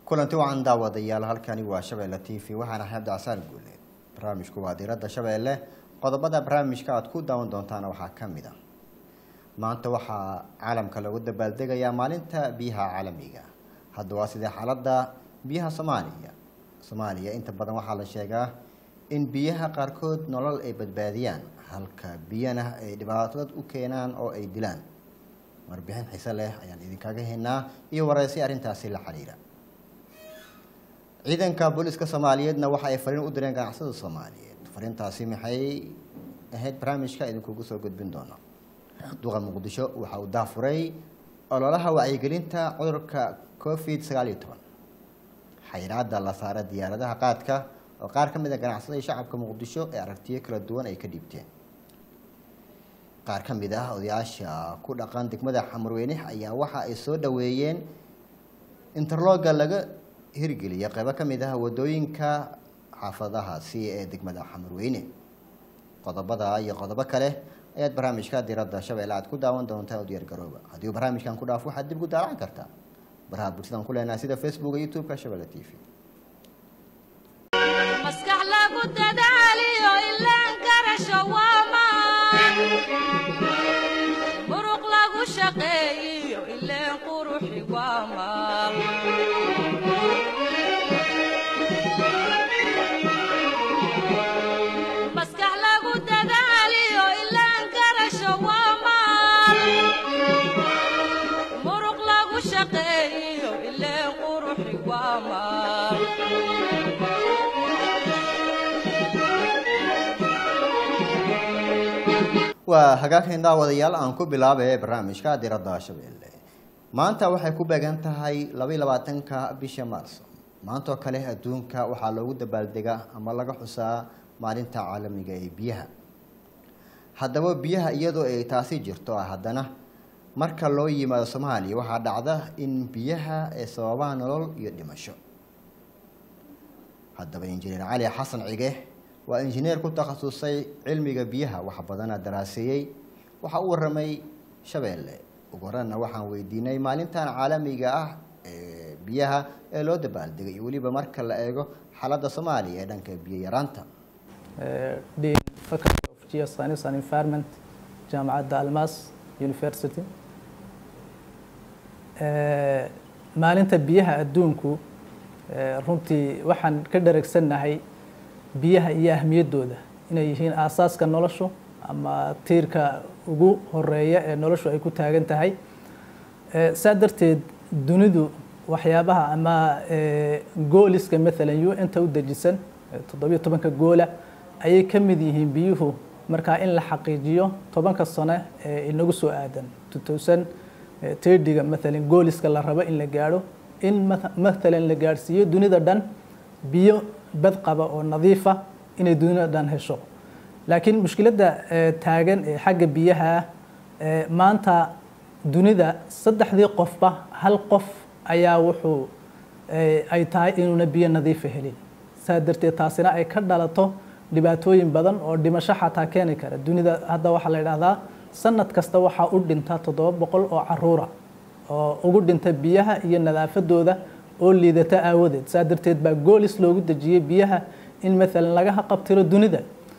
kulanti wacan daawadayaal halkani waa shabeelle t v waxaan ahay cabdicasaan guuleed barnaamijku waa diiradda shabeelle qodobada barnaamijka aad ku daawan doontaana waxaa ka mid a maanta waxaa caalamka lagu dabaaldegayaa maalinta biyaha caalamiga hadda waa sidee xaaladda biyaha soomaaliya soomaaliya inta badan waxaa la sheegaa in biyaha qaarkood nolol ay badbaadiyaan halka biyana ay dhibaatad u keenaan oo ay dilaan warbixin xiise leh ayaan idinkaga haynaa iyo wareysi arrintaasi la xiriira ciidanka booliska soomaaliyeedna waxa ay fariin u direen ganacsada soomaaliyeed fariintaasi maxay ahayd barnaamijka idinkugu soo gudbin doono duqa muqdisho waxa uu daafuray ololaha wacyigelinta cudurka covid sagaal iyo toban xayiraada la saara diyaaradaha qaadka oo qaar ka mid a ganacsadai shacabka muqdisho ee aragtiyo kala duwan ay ka dhiibteen qaar ka mid ah odayaasha ku dhaqan degmada xamarweyne ayaa waxa ay soo dhaweeyeen interloga laga hirgeliya qeybo ka mid ah wadooyinka xaafadahaasi ee degmada xamarweyne qodobada iyo qodobo kale ayaad barnaamijka diradda shabeelle aad ku daawan doontaa u diyaar garooba haddii uu barnaamijkan ku dhaafo waxaad dib ugu daalan kartaa baraha bulshadan ku leenahay sida facebook iyo youtube-ka shabeelle t v maskax lagu dadaaliyo ilaan garasho waamaan muruq lagu shaqeeyiyo ileen quruxi waamaan maskax lagu dadaaliyo ilaan garasho waamaan muruq lagu shaqeeyiyo ileen quruxi waamaan waa hagaagkan daawadayaal aan ku bilaabay barnaamijka diradda shabeelle maanta waxay ku beegan tahay labaiy labaatanka bisha maarso maantoo kale adduunka waxaa loogu dabaaldegaa ama laga xusaa maalinta caalamiga ee biyaha haddaba biyaha iyadoo ay taasi jirto haddana marka loo yimaado soomaaliya waxaa dhacda in biyaha ay sababaan nolol iyo dhimasho haddaba injineer cali xasan cige waa injineer ku takhasusay cilmiga biyaha wax badana daraaseeyey waxa u waramay shabeelle ugu horanna waxaan weydiinay maalintan caalamiga ah ee biyaha ee loo dabaaldegay iyo weliba marka la eego xaaladda soomaaliya ee dhanka biyo yaraanta dean faculty of geoscience and environment jaamacadda almas university maalinta biyaha adduunku runtii waxaan ka dhareegsannahay biyaha iyo ahmiyaddooda inay yihiin aasaaska noloshu ama tiirka ugu horeeya ee noloshu ay ku taagan tahay saa darteed dunidu waxyaabaha ama gooliska maalan u inta u dejisan toddobiyo tobanka goola ayay ka mid yihiin biyuhu markaa in la xaqiijiyo tobanka sano ee inagu soo aadan two thousand tirdiga maalan gooliska la rabo in la gaadho in maalan la gaadhsiiyo dunida dhan biyo bad qaba oo nadiifa inay dunida dhan hesho laakiin mushkiladda taagan ee xagga biyaha maanta dunida saddexdii qofba hal qof ayaa wuxuu ay tahay inuuna biyo nadiifa helin saa darteed taasina ay ka dhalato dhibaatooyin badan oo dhimasho xataa keeni kara dunida hadda waxaa la yidhaahdaa sanad kasta waxaa u dhinta toddoba boqol oo caruura oo ugu dhinta biyaha iyo nadaafadooda oo liidata aawadeed saa darteed baa goolis loogu dejiyey biyaha in maalan laga haqabtiro dunida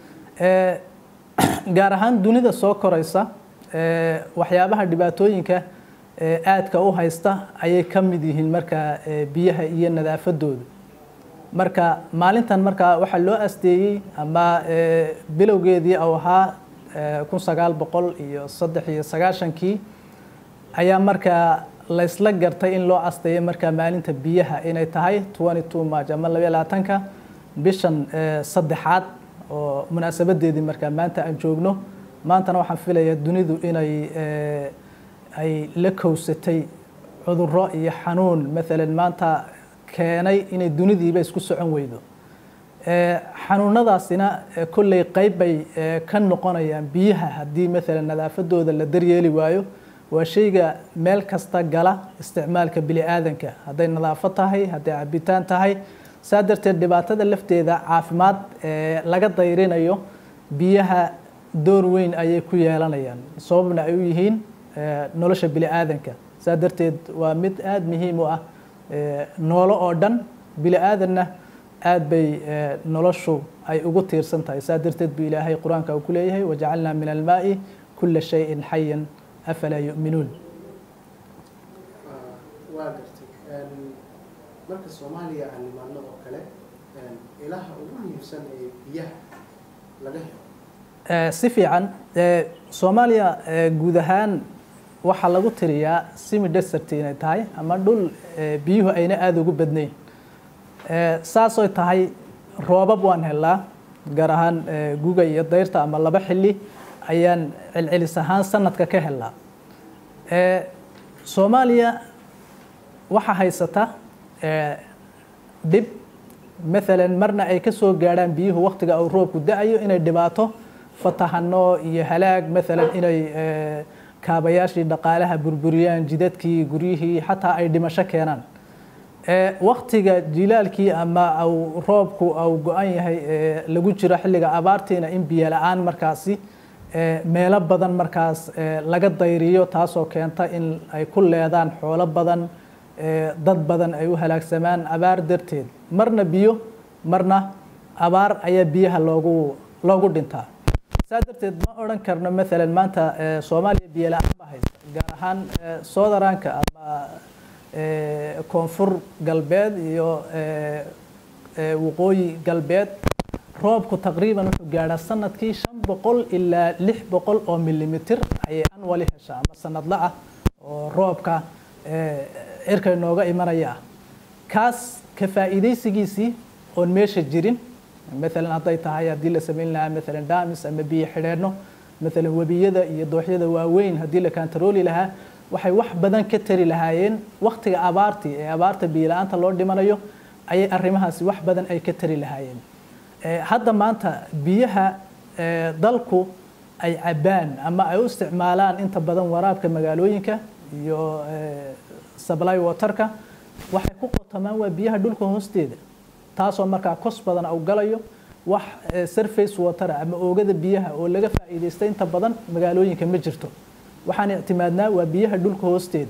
gaar ahaan dunida soo koraysa waxyaabaha dhibaatooyinka aadka u haysta ayay ka mid yihiin markaa biyaha iyo nadaafadooda marka maalintan markaa waxaa loo asteeyey ama bilowgeedii u ahaa kun sagaal boqol iyo saddex iyo sagaashankii ayaa markaa laysla gartay in loo asteeyo markaa maalinta biyaha inay tahay twenty two march ama labaiy labaatanka bishan saddexaad oo munaasabadeedii markaa maanta aan joogno maantana waxaan filayaa dunidu inay ay la kowsatay cuduro iyo xanuun maalan maanta keenay inay dunidiiba isku socon weydo xanuunadaasina kolley qeyb bay ka noqonayaan biyaha haddii maalan nadaafadooda la daryeeli waayo waa shayga meel kasta gala isticmaalka bini aadanka hadday nadaafad tahay hadday cabitaan tahay saa darteed dhibaatada lafteeda caafimaad ee laga dayrinayo biyaha door weyn ayay ku yeelanayaan sababna ay u yihiin nolosha bini aadanka saa darteed waa mid aada muhiim u ah eh, noolo oo dhan bili aadanna aad bay eh, noloshu ay ugu tiirsan tahay saa darteed buu ilaahay qur-aanka uu ku leeyahay wajacalnaa min almaa'i kula shayin xayan afalaa yu'minuun waa gartay Een, marka soomaaliya aan nimaadno oo kale een, ilaha ugu muhiimsan ee biyaha laga helo Eh, si fiican eh, soomaaliya eh, guud ahaan waxaa lagu tiriyaa simi desert inay tahay ama dhul eh, biyuhu ayna aada ugu badnayn Eh, saasoy tahay roobab waan helaa gaar ahaan eh, guga iyo dayrta ama laba xilli ayaan celcelis ahaan sanadka ka helaa Eh, soomaaliya waxaa haysata eh, dhib maalan marna ay ka soo gaadhaan biyuhu waqtiga uu roobku da-ayo inay dhibaato fatahano iyo halaag maalan inay eh, kaabayaashii dhaqaalaha burburiyaan jidadkii guryihii xataa ay dhimasho keenaan Eh, waqtiga jilaalkii ama au roobku au go-an yahay eh, lagu jiro xilliga abaartiina in biyo la-aan markaasi eh, meelo badan markaas eh, laga dayriyo taasoo keenta in ay ku leedaan xoolo badan eh, dad badan ay u halaagsamaan abaar darteed marna biyo marna abaar ayaa biyaha loogu loogu dhintaa saa darteed ma odhan karno maalan maanta eh, soomaaliya biyo la-aan ba haysta gaar ahaan eh, soodaraanka ama eh, koonfur galbeed iyo eh, eh, waqooyi galbeed roobku taqriiban wuxuu gaadhaa sanadkii shan boqol ilaa lix boqol oo milimitir ayay anwali heshaa ama sanadla ah oo roobka eh, cirka inooga imanaya ah kaas ka faa'iidaysigiisii oon meesha jirin maalan hadday tahay haddii la samayn lahaa maalan daamis ama biyo xidheenno maalan webiyada iyo dooxyada waaweyn haddii la kantarooli lahaa waxay wax badan ka tari lahaayeen waqtiga abaartii ee abaarta biyo la-aanta loo dhimanayo ayay arrimahaasi wax badan ay ka tari lahaayeen Eh, hadda maanta biyaha eh, dalku ay cabaan ama ay u isticmaalaan inta badan waraabka magaalooyinka iyo eh, supply waterka waxay ku qotamaan waa biyaha dhulka hoosteeda taasoo markaa kos badan u galayo wax eh, surface water ah ama oogada biyaha oo laga faa'iidaysta inta badan magaalooyinka ma jirto waxaan ictimaadnaa waa biyaha dhulka hoosteeda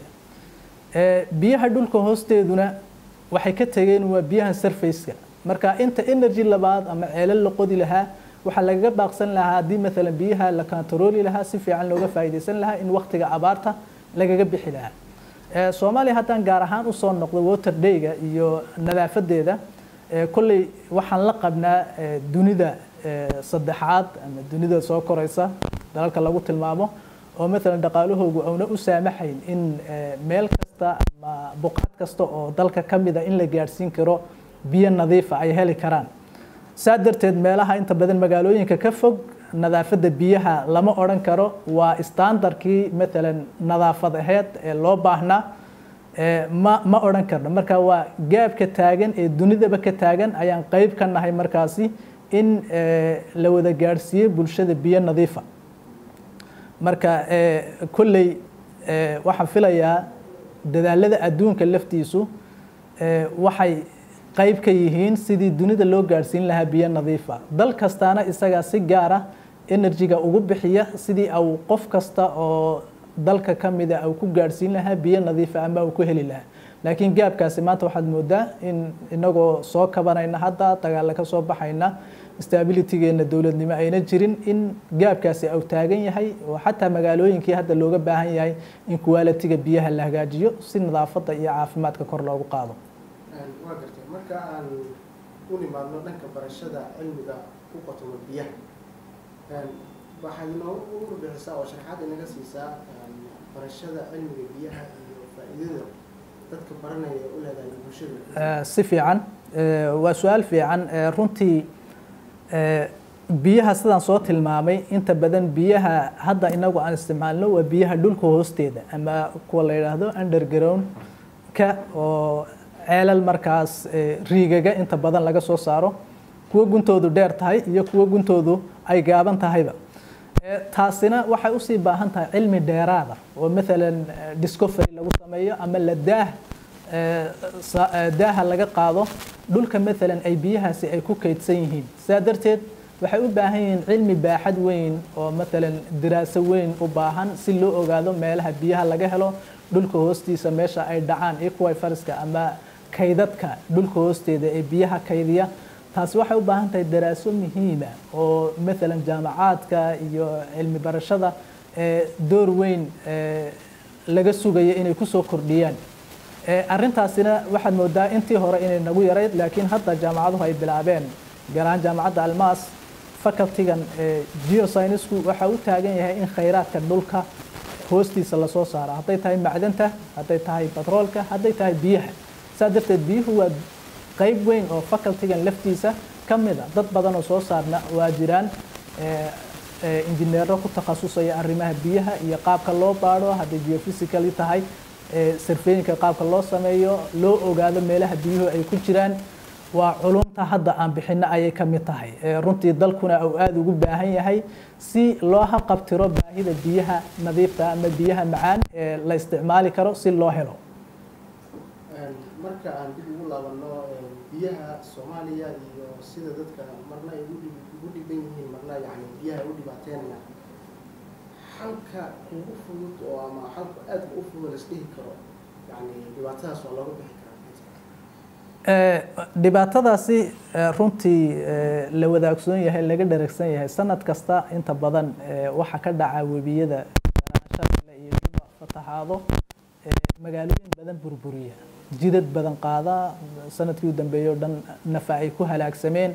Eh, biyaha dhulka hoosteeduna waxay ka tegeen waa biyaha surface-ka marka inta energy labaad ama ceelal la qodi lahaa waxaa lagaga baaqsan lahaa haddii maalan biyaha la kantarooli lahaa si fiican looga faa'iidaysan lahaa in waqtiga abaarta lagaga bixi lahaa Eh, soomaaliya haddaan gaar ahaan usoo noqdo water day-ga iyo nadaafadeeda eh, kolley waxaan la qabnaa eh, dunida eh, saddexaad ama dunida soo koraysa dalalka lagu tilmaamo oo maalan dhaqaalahoogu auna u saamaxayn in eh, meel kasta ama buqaad kasta oo dalka ka mida in la gaadhsiin karo biyo nadiifa ay heli karaan saa darteed meelaha inta badan magaalooyinka ka fog nadaafadda biyaha lama odhan karo waa standardkii maalan nadaafad aheed ee loo baahnaa Eh, ma ma odhan karno marka waa gaabka taagan ee dunidaba ka taagan ayaan qeyb ka nahay markaasi in eh, la wada gaadhsiiyo bulshada biyo nadiifa marka eh, kolley eh, waxaan filayaa dadaalada adduunka laftiisu eh, waxay qayb ka yihiin sidii dunida loo gaadhsiin lahaa biyo nadiifa dal kastaana isagaa si gaara enerjiga ugu bixiya sidii au qof kasta oo dalka ka mida au ku gaadhsiin lahaa biyo nadiifa ama uu ku heli lahaa laakiin gaabkaasi maanta waxaad moodaa in inagoo soo kabanayna hadda dagaalla ka soo baxayna stabilitygeena dowladnimo ayna jirin in gaabkaasi au taagan yahay oo xataa magaalooyinkii hadda looga baahan yahay in qualitiga biyaha la hagaajiyo si nadaafadda iyo caafimaadka kor loogu qaado Een, waa gartay marka aan u nimaadno dhanka barashada cilmiga ku qotoma biyaha Een, waxaad inoogu warbixisaa oo sharaxaad inaga siisaa een, barashada cilmiga biyaha iyo faa'iidada dadka baranaya ee u leedahay bulshada Eh, si fiican Eh, waa su-aal fiican Eh, runtii eh, biyaha sidaan soo tilmaamay inta badan biyaha hadda inagu aan isticmaalno waa biyaha dhulka hoosteeda ama kuwa la yidhaahdo underground ka oo ceelal markaas eh, riigaga inta badan laga soo saaro kuwa guntoodu dheer tahay iyo kuwa guntoodu ay gaaban tahayba Eh, taasina waxay usii baahan tahay cilmi dheeraada oo maalan eh, discovery lagu sameeyo ama la daah eh, sa- eh, daaha laga qaado dhulka maalan ay biyahaasi ay ku kaydsan yihiin sidaa darteed waxay u baahan yihiin cilmi baaxad weyn oo matalan diraaso weyn u baahan si loo ogaado meelaha biyaha laga helo dhulka hoostiisa meesha ay dhacaan equifariska ama kaydadka dhulka hoosteeda ee biyaha kaydiya taasi waxay u baahan tahay daraaso muhiima oo matalan jaamacaadka iyo cilmi barashada ee door weyn ee laga sugaya inay kusoo kordhiyaan ee arrintaasina waxaad moodaa intii hore inay nagu yarayd laakiin hadda jaamacaduhu ay bilaabeen gaar ahaan jaamacadda almaas facultigan ee geoscienceku waxa u taagan yahay in khayraadka dhulka hoostiisa lasoo saaro hadday tahay macdanta hadday tahay batroolka hadday tahay biyaha saa darteed biyuhu waa qayb weyn oo facultigan laftiisa ka mid a dad badan oo soo saarna waa jiraan ee ee injineero ku takhasusaya arrimaha biyaha iyo qaabka loo baadho hadday geophysically tahay ee sarfeeyinka qaabka loo sameeyo loo ogaado meelaha biyuhu ay ku jiraan waa culumta hadda aan bixinno ayay ka mid tahay ee runtii dalkuna uu aada ugu baahan yahay si loo haqabtiro baahida biyaha nadiifta ama biyaha macaan ee la isticmaali karo si loo helo marka aan dib ugu laabanno biyaha soomaaliya iyo sida dadka marna ay ugu dhib- ugu dhiban yihiin marna yani biyaha ay u dhibaateynayaan xalka ugu fudud oo ama xalka aadka u fudud la isdhihi karo yani dhibaatadaas waa looga bixi karaa Ee, dhibaatadaasi ee, runtii ee, la wadaagsoon yahay laga dharagsan yahay sanad kasta inta badan ee, waxaa ka dhaca webiyada shabeelle iyo juba fatahaado ee, magaalooyin badan burburiya jidad badan qaada sanadkii u dambeeyey oo dhan nafa ay ku halaagsameen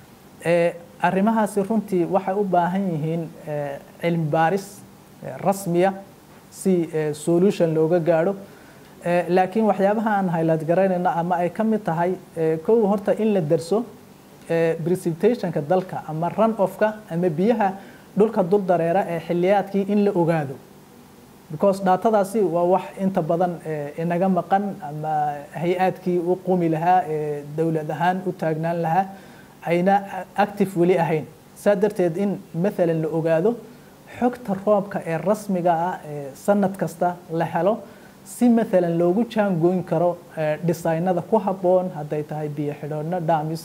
ee, arrimahaasi runtii waxay u baahan yihiin ee, cilmi baaris ee, rasmiya si ee, solution looga gaadho Ee, laakiin waxyaabaha aan highlight garaynayno ama ay ka mid tahay ee, kow horta in la darso ee, precipitationka dalka ama run offka ama biyaha dhulka dul dareera ee xilliyaadkii in la ogaado because dhaatadaasi waa wax inta badan ee, inaga maqan ama hay-aadkii u qumi lahaa ee dowlad ahaan u taagnaan lahaa ayna active weli ahayn saa darteed in maalan la ogaado xogta roobka ee rasmiga ah ee sanad kasta la helo si maalan loogu jaangoyn karo ee, dhisaynada ku habboon hadday tahay biyo xidhoodno dhamis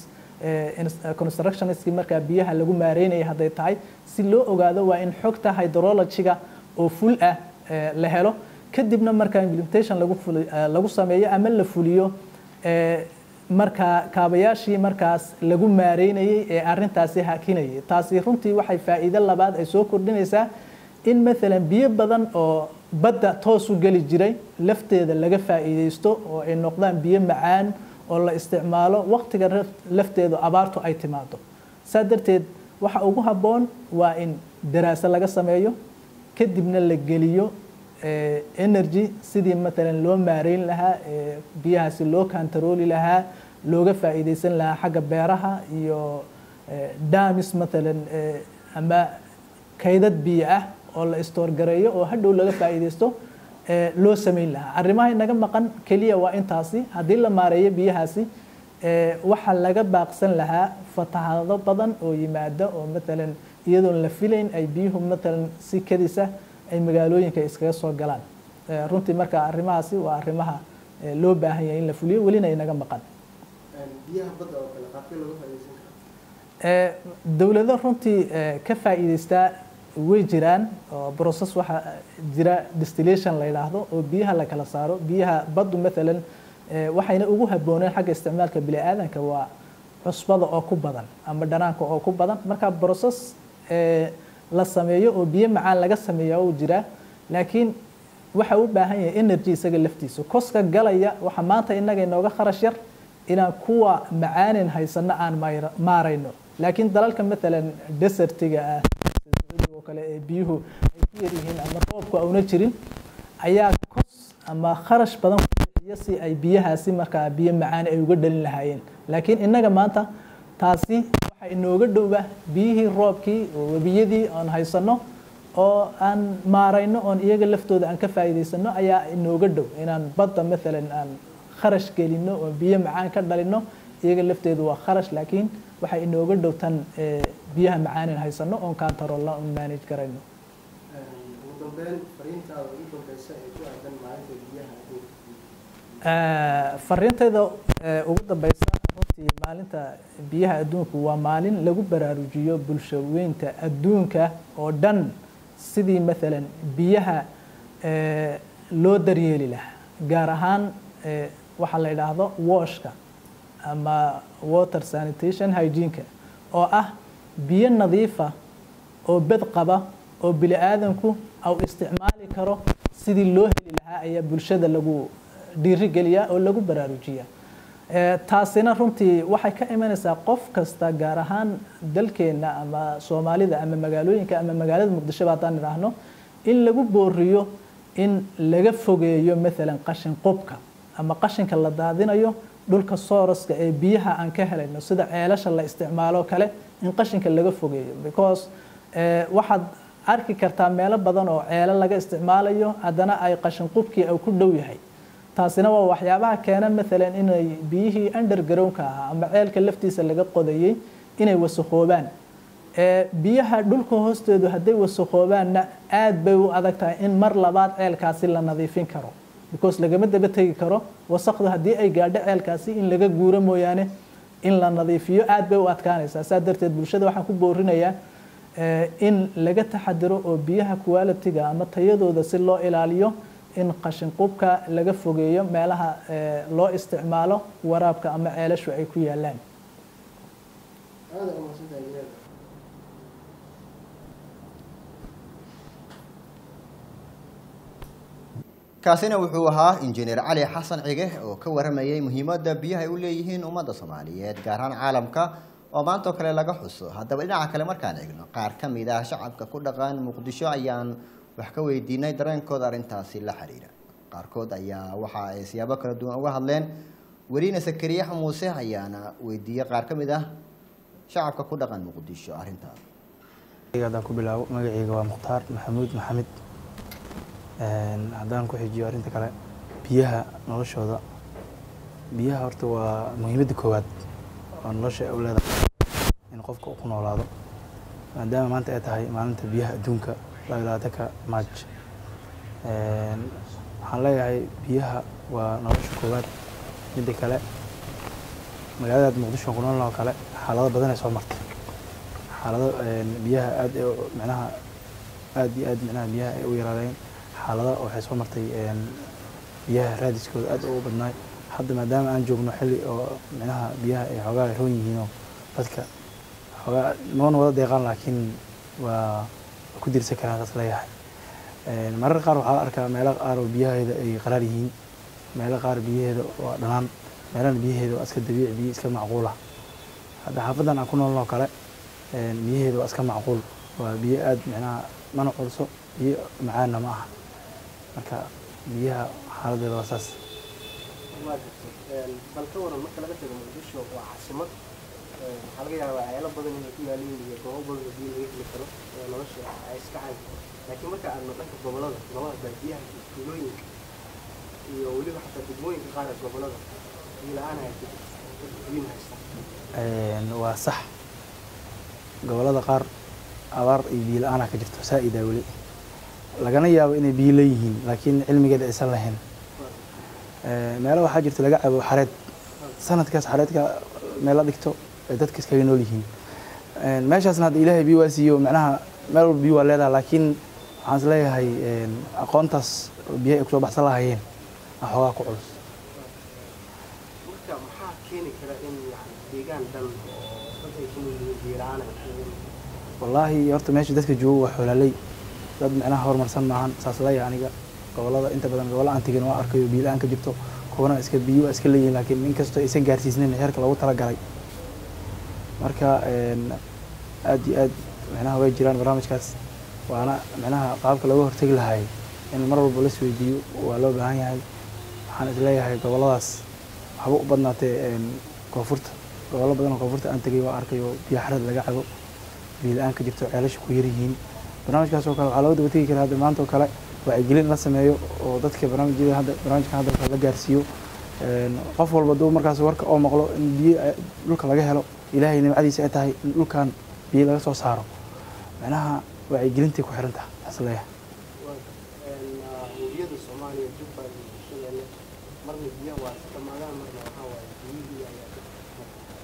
constructionskii markaa biyaha lagu maareynaya hadday tahay si loo ogaado waa in xogta hydrologyga oo ful ah ee, la helo kadibna markaa implementation lagu fuli- ee, lagu sameeyo ama la fuliyo ee, markaa kaabayaashii markaas lagu maareynayay ee arrintaasi hakinayay taasi runtii waxay faa'iido labaad ay soo kordhinaysaa in maalan biyo badan oo badda toos u geli jiray lafteeda laga faa'iidaysto oo ay noqdaan biyo macaan oo la isticmaalo waqtiga raf- lafteedu abaartu ay timaado saa darteed waxa ugu habboon waa in daraaso laga sameeyo kadibna la geliyo eh, energy sidii maalan loo maareyn lahaa eh, biyahaasi loo kantarooli lahaa looga faa'iidaysan lahaa xagga beeraha iyo eh, damis maalan eh, ama kaydad biyo ah oo la istoorgareeyo oo hadhow laga faa'iidaysto ee, loo samayn lahaa arrimaha inaga maqan keliya waa intaasi haddii la maareeyo biyahaasi ee, waxaa laga baaqsan lahaa fatahaado badan oo yimaada oo maalan iyadoon la filayn ay biyuhu maalan si kadisa ay magaalooyinka iskaga soo galaan Ee, runtii marka arrimahaasi waa arrimaha ee, loo baahan yahay in la fuliyo welina inaga maqan biyaha badda oo kale qaabkee looga faa'iidaysan karaa Ee, dowlado runtii ee, ka faa'iidaystaa way jiraan oo process waxaa jira distillation la yidhaahdo oo biyaha la kala saaro biyaha baddu maalan ee, waxayna ugu habbooneen xagga isticmaalka bini'aadanka waa cusbada oo ku badan ama dhanaanka oo ku badan marka process ee, la sameeyo oo biyo macaan laga sameeyaa uu jiraa laakiin waxa u baahan yahay energy isaga laftiisa koska galaya waxa maanta innaga inooga kharash yar inaan kuwa macaanin haysano aan mayra- maarayno laakiin dalalka maalan desertiga ah sida oo kale ee biyuhu ay ku yar yihiin ama roobku auna jirin ayaa kos ama kharash badan ku bixiya si ay biyahaasi markaa biyo macaan ay uga dhalin lahaayeen laakiin innaga maanta taasi waxa inooga dhowba biyihii roobkii oo webiyadii oon haysano oo aan maarayno oon iyaga laftooda aan ka faa'iidaysano ayaa inooga dhow inaan badda maalan aan kharash gelino oo biyo macaan ka dhalino iyaga lafteedu waa kharash laakiin waxay inooga dhow tan ee, biyaha macaanin haysano oon kaantaroolna oon manage garayno ugu dambeyn fariintaada ugu dambeysa ee ku aadan maalinta biyaha adduunka Ee, fariintayda ee, ugu dambeysa runtii runtii maalinta biyaha adduunku waa maalin lagu baraarujiyo bulshaweynta adduunka oo dhan sidii maalan biyaha eh, loo daryeeli lahaa gaar ahaan eh, waxaa la idhaahdo washka ama water sanitation hygiene-ka oo ah biyo nadiifa oo bed qaba oo bini aadanku au isticmaali karo sidii loo heli lahaa ayaa bulshada lagu dhiirigeliyaa oo lagu baraarujiyaa Eh, taasina runtii waxay ka imanaysaa qof kasta gaar ahaan dalkeenna ama soomaalida ama magaalooyinka ama magaalada muqdishoba haddaan idhaahno in lagu booriyo in laga fogeeyo maalan qashin qubka ama qashinka la daadinayo dhulka sooroska ee biyaha aan ka helayno sida ceelasha la isticmaalo kale in qashinka laga fogeeyo because eh, waxaad arki kartaa meelo badan oo ceelo laga isticmaalayo haddana ay qashin qubkii ay ku dhow yahay taasina waa waxyaabaha keena maalan inay biyihii undergroundka ahaa ama ceelka laftiisa laga qodayey inay wasakhoobaan ee biyaha dhulka hoostoodu hadday wasakhoobaanna aad bay u adag tahay in mar labaad ceelkaasi la nadiifin karo because lagama daba tegi karo wasakdu haddii ay gaadho ceelkaasi in laga guuro mooyaane in la nadiifiyo aad bay u adkaanaysaa saa darteed bulshada waxaan ku boorinayaa eh, in laga taxadiro oo biyaha quality-ga ama tayadooda si loo ilaaliyo in qashin qubka laga fogeeyo meelaha eh, loo isticmaalo waraabka ama ceelashu ay ku yaalaan aada umaadsantahay injineer kaasina wuxuu ahaa injineer cali xasan cige oo ka waramayay muhiimadda biyaha ay u leeyihiin ummadda soomaaliyeed gaar ahaan caalamka oo maantoo kale laga xuso haddaba dhinaca kale markaan eegno qaar ka mid ah shacabka ku dhaqan muqdisho ayaan wax ka weydiinay dareenkooda arrintaasi la xiriira qaarkood ayaa waxa ay siyaabo kala duwan uga hadleen weliina sakariye muuse ayaana weydiiyey qaar ka mid ah shacabka ku dhaqan muqdisho arrintaas haddaan ku bilaabo magacayga waa mukhtaar maxamuud maxamed Een, haddaan ku xijiyo arrinta kale biyaha noloshooda biyaha horta waa muhiimadda koowaad oo nolosha ay u leedahay in qofka uu ku noolaado maadaama maanta ay tahay maalinta biyaha adduunka laba iyo labaatanka maaj Een, waxaan leeyahay biyaha waa nolosha koowaad midda kale magaalada muqdisho ku noolnoo kale xaalado badan ay soo martay xaalado een, biyaha aad ay u- micnaha aad iyo aad micnaha biyaha ay u yaraadeen xaalado waxay soo martay een, biyaha raadiskooda aad ugu badnaay hadda maadaama aan joogno xilli oo micnaha biyaha ay xoogaa roon yihiinoo dadka xoogaa noona wada deeqaan laakiin waa waa ku dirsan karaan saas leeyahay Een, mararka qaar waxaa la arkaa meelo qaar oo biyaheeda ay qaraar yihiin meelo qaar biyaheeda waa dhanaan meelana biyaheeda waa iska dabiici biyo iska macquula hadda xaafadan aan ku noolnoo kale een, biyaheeda waa iska macquul waa biyo aad micnaha mana culso biyo macaanna ma aha marka biyaha xaaladeeda waa saas waa jirto bal ka waran marka laga tago muqdisho waa caasimad Een, waxaa laga yaabaa ceelo badan inay ku yaalaan iyo goobo badan oo biyo laga heli karo oo nolosha ay iska caadi laakiin marka aadno dhanka gobolada gobolada baadiyaha iyo tuulooyinka iyo weliba xataa degmooyinka qaar ee gobolada biyo la-aan ayaa ku jirta dadka biyo ma haystaan Een, waa sax gobolada qaar abaar iyo biyo la-aanaa ka jirto saa-idaa weli lagana yaabo inay biyo leeyihiin laakiin cilmigeeda aysan lahayn Ee, meelo waxaa jirta laga cabo xareed sanadkaas xareedka meel la dhigto ay dadka iskaga nool yihiin Een, meeshaasna hadda ilaahay biyo waa siiyo macnaha meel walba biyo waa leedahay laakiin waxaan is leeyahay een, aqoontaas biyaha ay kusoo baxsan lahaayeen aa xoogaa ku culus marka maxaa keeni kara in yani deegaan dhan oo dad ay ku nool yihiin biyo la-aan ay ku wallaahi horta meesha dadka jooga waa xoolaaley dad micnaha horumarsan maahan saas leeyahay aniga gobolada inta badan gobolla aan tegin waa arkayo biyo la-aan ka jirto kuwana iska biyo waa iska leeyihin laakiin inkastoo aysan gaarsiisnayn heerka loogu talagalay marka een, aad iyo aad micnaha way jiraan barnaamijkaas waana micnaha qaabka looga hortegi lahay in mar walba la isweydiiyo waa loo baahan yahay waxaan isleeyahay goboladaas waxba u badnaatee een, koonfurta gobollo badan oo koonfurta aan tegay waa arkayo biyo xareed laga cabo biyo la-aan ka jirto ceelasha ku yaryihiin barnaamijkaas oo kale waxaa looga daba tegi karaa hadda maanta oo kale wacyigelin la sameeyo oo dadka barnaamijyada hadda barnaamijkan hadda la gaarsiiyo Een, qof walba duu markaas warka oo maqlo in biyo ay- dhulka laga helo ilaahay nimcadiisa ay tahay in dhulkan biyo laga soo saaro macnaha wacyigelintay ku xiran tahay taas leeyahay webiyada soomaaliya jubbaland iyo bulshadeena marna biyaha waa iska dhamaadaan marna waxaa waaye biyihii ayaa ka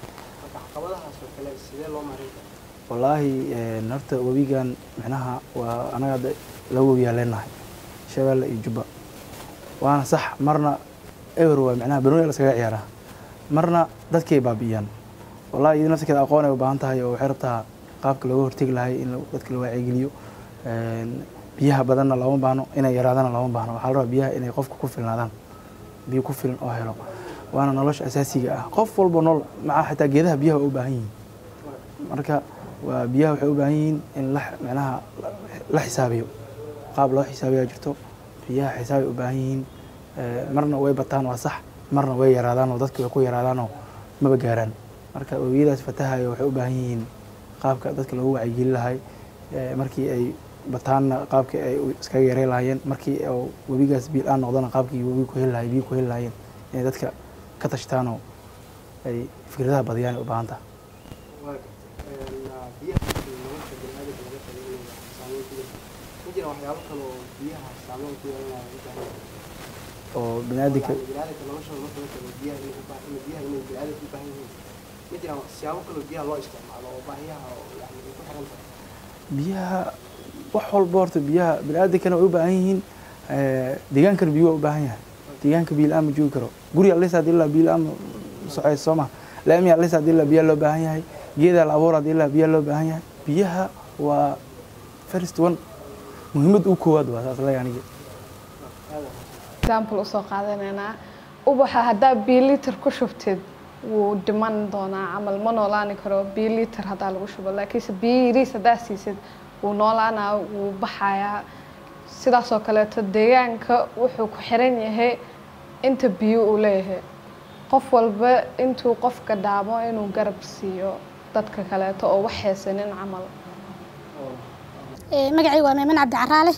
caqabadahaas oo kale sidee loo marin karaa wallaahi een, horta webigan micnaha waa anaga hadda laba webiyaa leenahay shabeelle iyo jubba waana sax marna ewer waa micnaha banooni laskaga ciyaaraa marna dadkay baabi'iyaan wallahi iyada nafsikeeda aqoon ay u baahan tahay oo waxay rabtaa qaabka looga hortegi lahay in la- dadka la wacyigeliyo Een, biyaha badanna looma baahno inay yaraadana looma baahno waxaa la rabaa biyaha inay qofka ku filnaadaan biyo ku filan oo helo waana nolosha asaasiga ah qof walba nool maca xitaa geedaha biyaha waa u baahan yihiin marka waa biyaha waxay u baahan yihiin in la micnaha la xisaabiyo qaab loo xisaabiyaa jirto biyaha xisaabay u baahan yihiin Eh, marna way bataan waa sax marna way yaraadaan oo dadka way ku yaraadaanoo maba gaaraan marka webiyadaas fatahayo waxay u baahan yihiin qaabka dadka loogu wacyigeli lahay Eh, markii ay bataanna qaabkii ay u iskaga yarey lahaayeen markii oo webigaas biil aan noqdana qaabkii webiga ku heli lahay biyo ku heli lahaayeen inay dadka ka tashtaanoo ay fikradaha badiyaan ay u baahan tahay waa gartay Een, biyaha markii nolosha bini'aadamka laga tageynaya saameyn ku leh ma jiraan waxyaabo kale oo biyaha saameyn ku yeelanaya u baahan yahay oo biniaadamka Yani bini'aadamka noloshooda marka la tago biyaha inay u baahan in biyaha inay bini'aadamka u baahan yihiin ma jiraan siyaabo kale oo biyaha loo isticmaalo oo baahiyaha oo yani ay ku xiran tahay biyaha wax walba horta biyaha biniaadankana way u baahan yihiin Eh, deegaankana biyo waa u baahan yahay deegaanka biyo la-aan ma joogi karo guri alis hadii la biyo la-aan soceyso soo ma laami alis hadii la biyaa loo baahan yahay geeda la abuur hadii la biyaa loo baahan yahay biyaha waa first one muhiimad u koowaad waa saas leeyahay aniga example usoo qaadanaynaa ubaxa haddaa biiliter ku shubtid wuu dhiman doonaa camal ma noolaani karo biiliter haddaa lagu shubo laakiinse biyo yariis haddaa siisid wuu noolaanaa wuu baxayaa sidaasoo kaleeto deegaanka wuxuu ku xiran yahay inta biyo uu leeyahay qof walba intuu qofka dhaamo inuu garab siiyo dadka kaleeto oo wax haysanin camal Ee, magacayga waa meeman cabdi caraale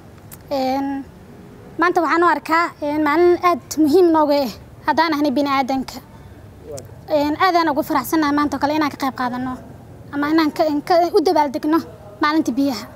Een, maanta waxaan u arkaa een, maalin aad muhiim nooga ah haddaan ahnay bini aadanka Een, aadaan ugu faraxsanahay maanta oo kale inaan ka qayb qaadano ama inaan ka- in ka- u dabaaldegno maalinta biyaha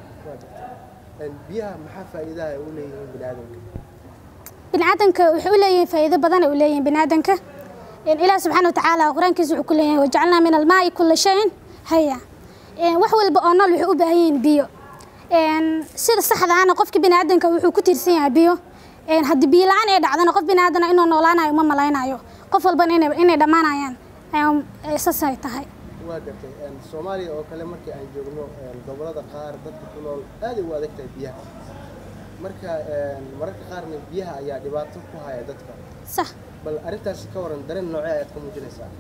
Een, biyaha maxaa faa'iidaha ay u leeyihiin bini'aadamka bini aadanka waxay u leeyihiin faa'iido badan ay u leeyihiin bini aadanka Een, ilaah subxaana wa tacaala qur-aankiisa wuxuu ku leeyahay wajacalnaa min almaa'i kulla shayin haya Een, wax walba oo nool waxay u baahan yihiin biyo Een, sida saxda ahna qofka bini aadanka wuxuu ku tiirsan yahay biyo Een, haddii biyo la-aan ay dhacdana qof bini aadana inuu noolaanayo uma malaynayo qof walbana inay inay dhammaanayaan ayaan saas ay tahay waa gartay Een, soomaaliya oo kale markii aan joogno een, gobollada qaar dadka ku nool aad ay u adag tahay biyaha marka een, mararka qaarna biyaha ayaa dhibaato ku haya dadka sax bal arrintaasi ka waran dareen noocee ayaad ka muujinaysaa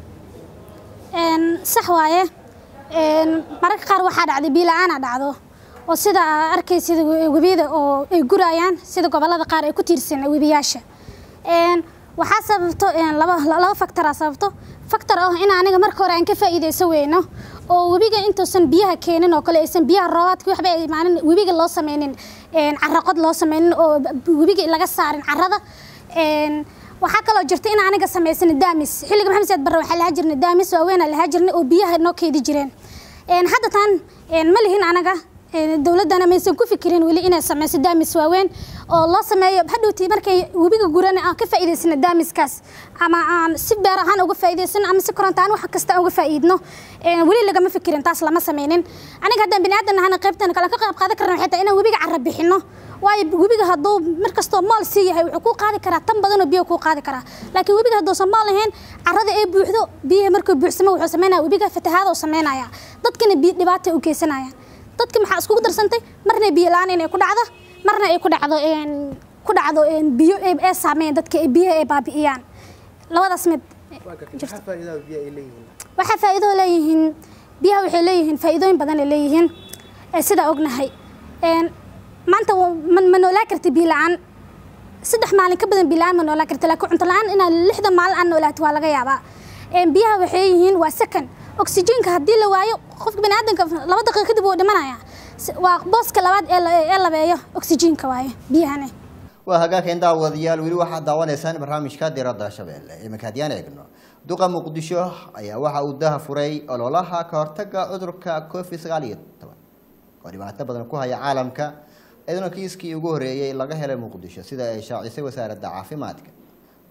Een, sax waaye Een, mararka qaar waxaa dhacday biyo la-aan dhacdo oo sida aa arkaysid webiyada oo ay gurayaan sida gobollada qaar ay ku tiirsan webiyaasha Een, waxaa sababto een, laba laba factoraa sababto factor ah in aniga marka hore aan ka faa'iidaysan weyno oo webiga intuusan biyaha keenin oo kale aysan biyaha roobaadka waxba ay maalin webiga loo sameynin een, carraqod loo sameynin oo webiga laga saarin carrada Een, waxaa kaloo jirta in aniga samaysana daamis xilliga maxamed saad barre waxaa lahaa jirnay daamis waaweyn aan lahaa jirnay oo biyaha noo keedi jireen Een, hadda tan een, ma lihin anaga een, dowladdana maysan ku fikirin weli inay sameyso daamis waaweyn oo loo sameeyo hadhowtii markay webiga gurana aan ka faa'iidaysano daamiskaas ama aan si beer ahaan uga faa'iidaysano ama si koronto aan wax kasta aan uga faa'iidno Een, weli lagama fikirin taas lama sameynin aniga haddaan bini aadan nahana qaybtan kale ka qayb qaadan karna waxay tahay inaan webiga carra bixino waayo webiga hadduu mar kastoo mool sii yahay wuxuu kuu qaadi karaa tan badanoo biyo kuu qaadi karaa laakiin webiga hadduusan mool lahayn carrada ay buuxdo biyaha markuu buuxsamo wuxuu sameynaya webiga fatahaada uu sameynaya dadkana biyo dhibaata u geysanaya dadka maxaa iskugu darsantay marna biyo la-aan inay ku dhacdo marna ay ku dhacdo een, ku dhacdo een, biyo ay ay saameeyaan dadka ay biyaha ay baabi'iyaan labadaas mid waa gartay maxaa faa'iidaha biyaha ay leeyihiin waxaa faa'iido leeyihiin biyaha waxay leeyihiin faa'iidooyin badan ay leeyihiin ee sidaa ognahay Een, maanta wa- ma ma noolaa karta biyo la-aan saddex maalin ka badan biyo la-aan ma noolaa karta laakiin cunto la-aan inaad lixdan maalin aan noolaato waa laga yaabaa Een, biyaha waxay yihiin waa second oksijiinka haddii la waayo qofka bini aadanka laba daqiiqo kadib wuu dhimanaya Si- waa booska labaad ee la- ee labeeyo oksijiinka waaye biyahani waa hagaageen daawadayaal weli waxaad daawanaysaan barnaamijka diradda shabeelle iminka haddiyaan eegno duqa muqdisho ayaa waxa uu daha furay ololaha ka hortaga cudurka covid sagaal iyo toban oo dhibaato badan ku haya caalamka iyaduna kiiskii ugu horeeyey laga helay muqdisho sida ay shaacisay wasaaradda caafimaadka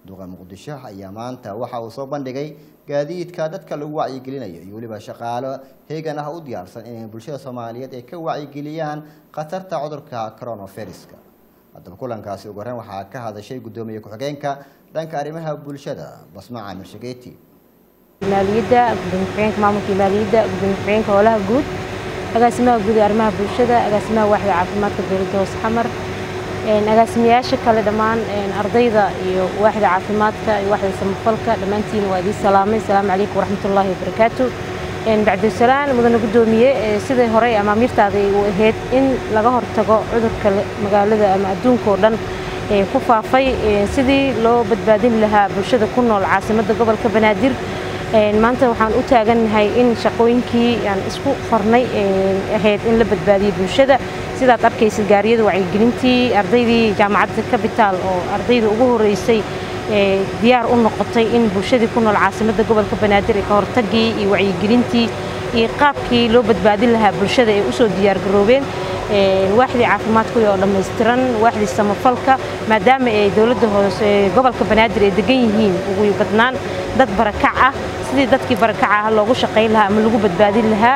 duqa muqdisho ayaa maanta waxa uu soo bandhigay gaadiidka dadka lagu wacyigelinayo iyo weliba shaqaalo heegan ah u diyaarsan inay bulshada soomaaliyeed ay ka wacyigeliyaan khatarta cudurka coronaviruska haddaba kulankaasi ugu horreyn waxaa ka hadashay guddoomiye ku-xigeenka dhanka arrimaha bulshada basma caamir shageeti maaliyadda gudoomiye ku-xigeenka maamulka maaliyadda gudoomiye ku-xigeenka howlaha guud agaasimaha guud ee arrimaha bulshada agaasimaha waaxda caafimaadka dowladda hoose xamar agaasimayaasha kale dhammaan ardayda iyo waaxda caafimaadka iyo waaxda samafalka dhammaantiin waa idiin salaamay asalaamu calaykum waraxmatullaahi wabarakaatu bacdisalaan mudane guddoomiye sidai horey amaamiirtaada u ahayd in laga hortago cudurka magaalada ama adduunka oo dhan ku faafay sidii loo badbaadin lahaa bulshada ku nool caasimadda gobolka banaadir maanta waxaan u taagannahay in shaqooyinkii aan isku farnay ahayd in la badbaadiyo bulshada sidaad arkaysid gaariyada wacyigelintii ardaydii jaamacadda kabitaal oo ardayda ugu horeysay diyaar u noqotay in bulshadii ku nool caasimadda gobolka banaadir ee ka hortagii iyo wacyigelintii iyo qaabkii loo badbaadin lahaa bulshada ay usoo diyaargaroobeen waaxdii caafimaadku oo dhammaystiran waaxdii samafalka maadaama ay dowladda hoose gobolka banaadir ay degan yihiin ugu badnaan dad barakac ah sidii dadkii barakaca ah loogu shaqayn lahaa ama lagu badbaadin lahaa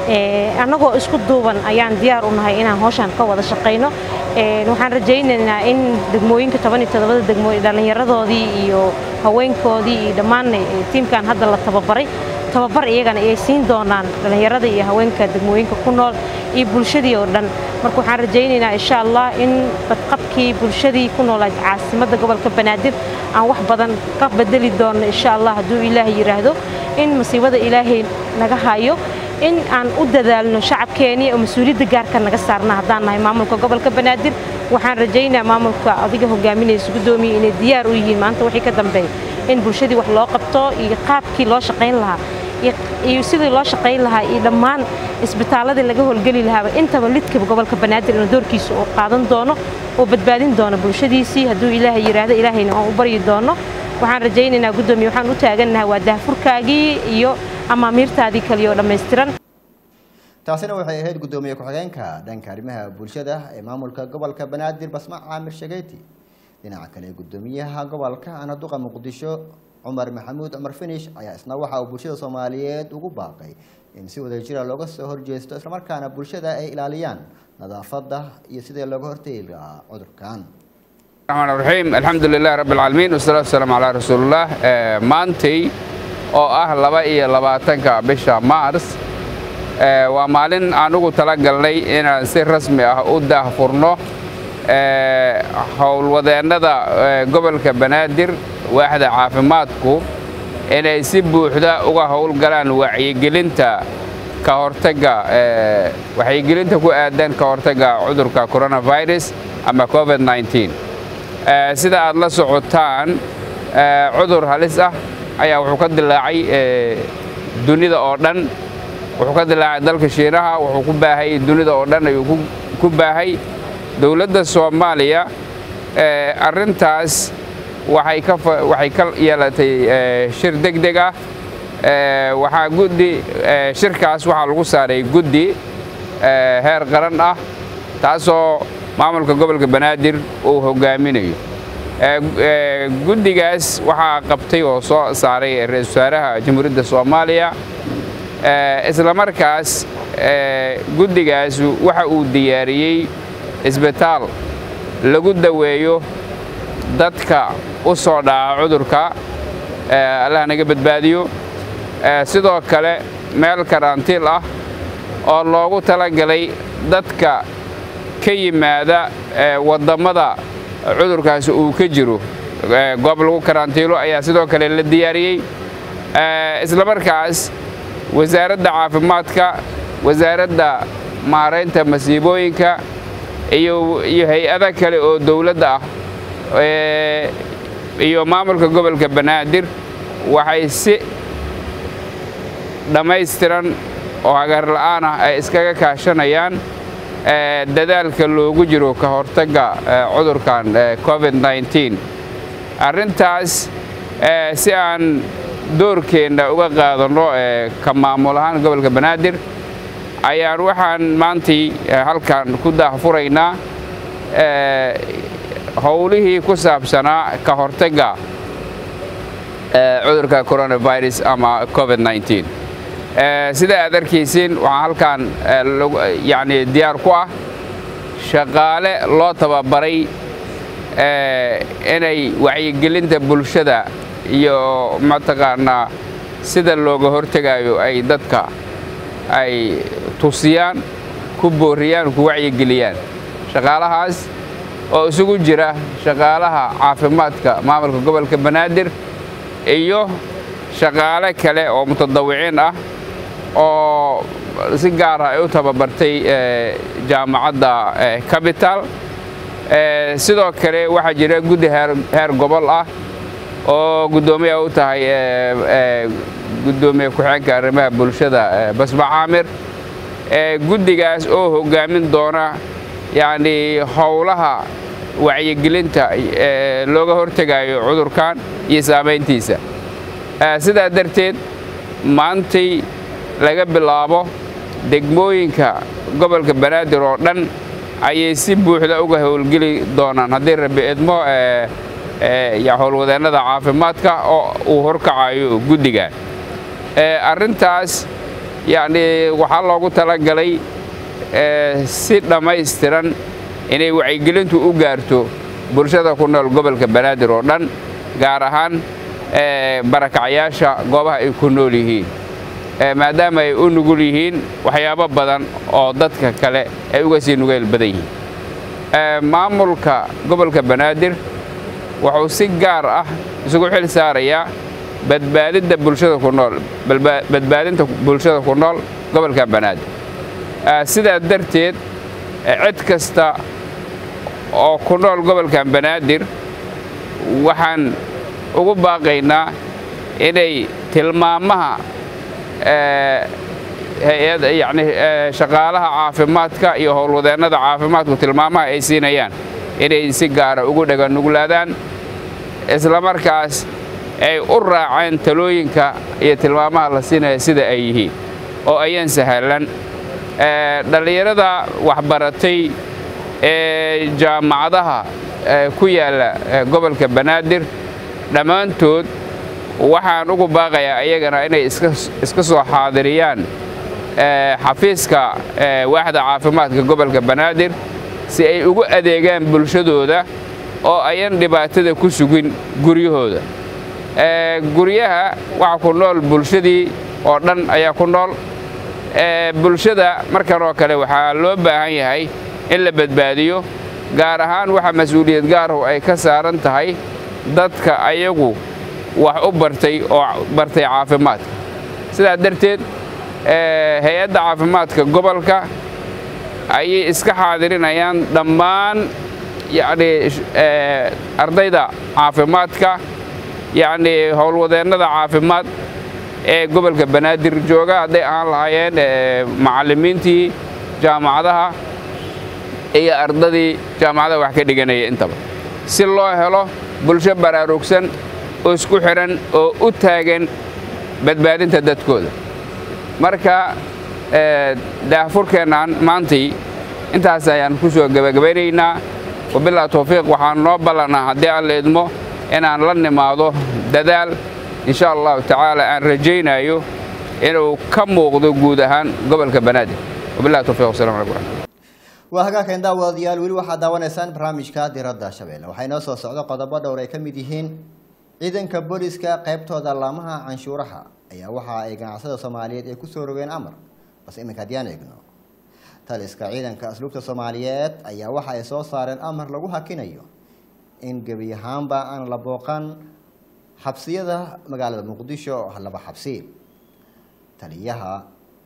annagoo isku duuban ayaan diyaar u nahay inaan hawshan ka wada shaqayno waxaan rajaynaynaa in degmooyinka toban iyo toddobada degmo dhallinyaradoodii iyo haweenkoodii iyo dhammaan tiimkan hadda la tababaray tababar iyagana ayay siin doonaan dhallinyarada iyo haweenka degmooyinka ku nool iyo bulshadii oo dhan marka waxaan rajaynaynaa insha allah in badqabkii bulshadii ku noolayd caasimadda gobolka banaadir aan wax badan ka bedeli doono insha allah hadduu ilaahay yidhaahdo in masiibada ilaahay naga hayo in aan u dadaalno shacabkeenii oo mas-uuliyadda gaarka naga saarna haddaan nahay maamulka gobolka banaadir waxaan rajaynaa maamulka adiga hogaaminaysa guddoomiye inay diyaar u yihiin maanta wixii ka dambeeya in bulshadii wax loo qabto iyo qaabkii loo shaqayn lahaa iyo sidii loo shaqayn lahaa iyo dhammaan isbitaaladii laga howlgeli lahaaba intaba lidkaba gobolka banaadir inuu doorkiisa uu qaadan doono oo badbaadin doono bulshadiisii hadduu ilaahay yidhaahdo ilaahayna aan u baryi doono waxaan rajaynaynaa guddoomiye waxaan u taagannahay waa daahfurkaagii iyo amaamiirtaadii kaliyo dhammaystiran taasina waxay ahayd guddoomiye ku-xigeenka dhanka arrimaha bulshada ee maamulka gobolka banaadir basma caamir shageyti dhinaca kale guddoomiyaha gobolka anaduqa muqdisho cumar maxamuud cumar finish ayaa isna waxa uu bulshada soomaaliyeed ugu baaqay in si wadajira looga soo horjeesto islamarkaana bulshada ay ilaaliyaan nadaafadda iyo sidii looga hortegi lahaa cudurkan الرحمن الرحيم الحمد لله رب العالمين والصلاة والسلام على رسول الله maantay oo ah laba iyo labaatanka bisha maars waa maalin aan ugu talagalnay inaan si rasmi ah u daahfurno howlwadeennada gobolka banaadir waaxda caafimaadku inay si buuxda uga howlgalaan wacyigelinta ka hortagga wacyigelinta ku aadan ka hortagga cudurka coronavirus ama covid-19 sida aad la socotaan cudur halis ah ayaa wuxuu ka dilaacay dunida oo dhan wuxuu ka dilaacay dalka shiinaha wuxuu ku baahay dunida oo dhan ayuu ku baahay dowladda soomaaliya arrintaas waxay ka waxay ka yeelatay shir degdeg ah waxaa guddi shirkaas waxaa lagu saaray guddi heer qaran ah taasoo maamulka gobolka banaadir uu hogaaminayo guddigaas waxaa qabtay oo soo saaray ra-isul wasaaraha jamhuuriyadda soomaaliya isla markaas guddigaas waxa uu diyaariyey isbitaal lagu daweeyo dadka u soo dhaca cudurka allah naga badbaadiyo sidoo kale meel karantiil ah oo loogu talagalay dadka ka yimaada wadammada cudurkaasi uu ka jiro goob lagu karantiilo ayaa sidoo kale la diyaariyey isla markaas wasaaradda caafimaadka wasaaradda maaraynta masiibooyinka iyo iyo hay-ada kale oo dowladda ah iyo maamulka gobolka banaadir waxay si dhammaystiran oo hagar la'aan ah ay iskaga kaashanayaan dadaalka loogu jiro ka hortagga cudurkan covid-19 arrintaas si aan doorkeenna uga qaadanno ka maamul ahaan gobolka banaadir ayaan waxaan maantii halkan ku daahfuraynaa howlihii ku saabsanaa ka hortagga cudurka coronavirus ama covid 19 sida aad arkaysiin waxaa halkan yani diyaar ku ah shaqaale loo tababaray inay wacyigelinta bulshada iyo mataqaanaa sida looga hortegayo ay dadka ay tusiyaan ku booriyaan ku wacyigeliyaan shaqaalahaas oo isugu jira shaqaalaha caafimaadka maamulka gobolka banaadir iyo shaqaale kale oo mutadawiciin ah oo si gaara ay u tababartay jaamacadda capital sidoo kale waxaa jira guddi heer gobol ah oo guddoomiya u tahay guddoomiye ku-xigeenka arrimaha bulshada basma caamir guddigaas oo hoggaamin doona yacni howlaha wacyigelinta looga hortegayo cudurkan iyo saamayntiisa sidaa darteed maantay laga bilaabo degmooyinka gobolka banaadir oo dhan ayay si buuxda uga howlgeli doonaan haddii rabbi idmo howlwadeennada caafimaadka oo uu horkacayo guddiga arrintaas yacni waxaa loogu talagalay si dhammaystiran inay wacyigelintu u gaarto bulshada ku nool gobolka banaadir oo dhan gaar ahaan barakacyaasha goobaha ay ku nool yihiin maadaama ay u nugul yihiin waxyaabo badan oo dadka kale ay uga sii nugeyl badan yihiin maamulka gobolka banaadir wuxuu si gaar ah isugu xil saarayaa badbaadinta bulshada ku nool badbaadinta bulshada ku nool gobolka banaadir sidaa darteed cid kasta oo ku nool gobolkan banaadir waxaan ugu baaqaynaa inay tilmaamaha hay-ad yacni shaqaalaha caafimaadka iyo howlwadeennada caafimaadku tilmaamaha ay siinayaan inay si gaara ugu dhaganuglaadaan islamarkaas ay u raaceen talooyinka iyo tilmaamaha la siinaya sida ay yihiin oo ayaan sahlan dhallinyarada waxbaratay ee jaamacadaha ku yaalla gobolka banaadir dhammaantood waxaan ugu baaqayaa iyagana inay iska soo xaadiriyaan xafiiska waaxda caafimaadka gobolka banaadir si ay ugu adeegaan bulshadooda oo ayan dhibaatada ku sugin guryahooda guryaha waxa ku nool bulshadii oo dhan ayaa ku nool bulshada markan oo kale waxaa loo baahan yahay in la badbaadiyo gaar ahaan waxa mas-uuliyad gaarahu ay ka saaran tahay dadka ayagu wax u bartay oo bartay caafimaadka sidaa darteed hay-adda caafimaadka gobolka ayay iska xaadirinayaan dhammaan yacni ardayda caafimaadka yacni howlwadeennada caafimaad ee gobolka banaadir jooga hadday ahaan lahaayeen macallimiintii jaamacadaha iyo ardadii jaamacadaha wax ka dhiganaya intaba si loo helo bulsho baraarugsan oo isku xidhan oo u taagan badbaadinta dadkooda marka daahfurkeennan maantii intaas ayaan ku soo gebagabaynaynaa wabilaa towfiiq waxaan noo ballanaa haddii aan la idmo inaan la nimaado dadaal insha allahu tacaala aan rajaynayo inuu ka muuqdo guud ahaan gobolka banaadir wabilahi towfiiq wasalam alaikum raxmat waa hagaagkan daawadayaal weli waxaad daawanaysaan barnaamijka diradda shabeelle waxaa inoo soo socdo qodobo dhowr ay ka mid yihiin ciidanka booliska qaybtooda laamaha canshuuraha ayaa waxa ay ganacsada soomaaliyeed ay kusoo rogeen amar balse iminka haddii aan eegno taliska ciidanka asluubta soomaaliyeed ayaa waxa ay soo saareen amar lagu hakinayo in gebi ahaanba aan la booqan xabsiyada magaalada muqdisho oo laba xabsi taliyaha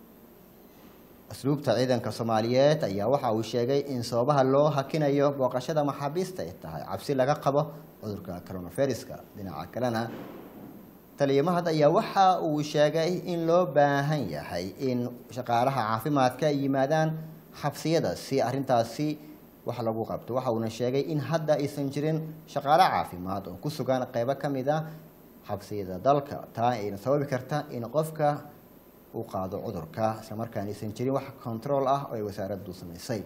asluubta ciidanka soomaaliyeed ayaa waxa uu sheegay in sababaha loo hakinayo booqashada maxaabiista ay tahay cabsi laga qabo cudurka coronaviruska dhinaca kalena taliya mahad ayaa waxa uu sheegay in loo baahan yahay in shaqaalaha caafimaadka ay yimaadaan xabsiyada si arintaasi wax lagu qabto waxa uuna sheegay in hadda aysan jirin shaqaale caafimaad oo ku sugan qeybo ka mid a xabsiyada dalka taa ayna sababi karta in qofka uu qaado cudurka islamarkaan aysan jirin wax control ah oo ay wasaaraddu samaysay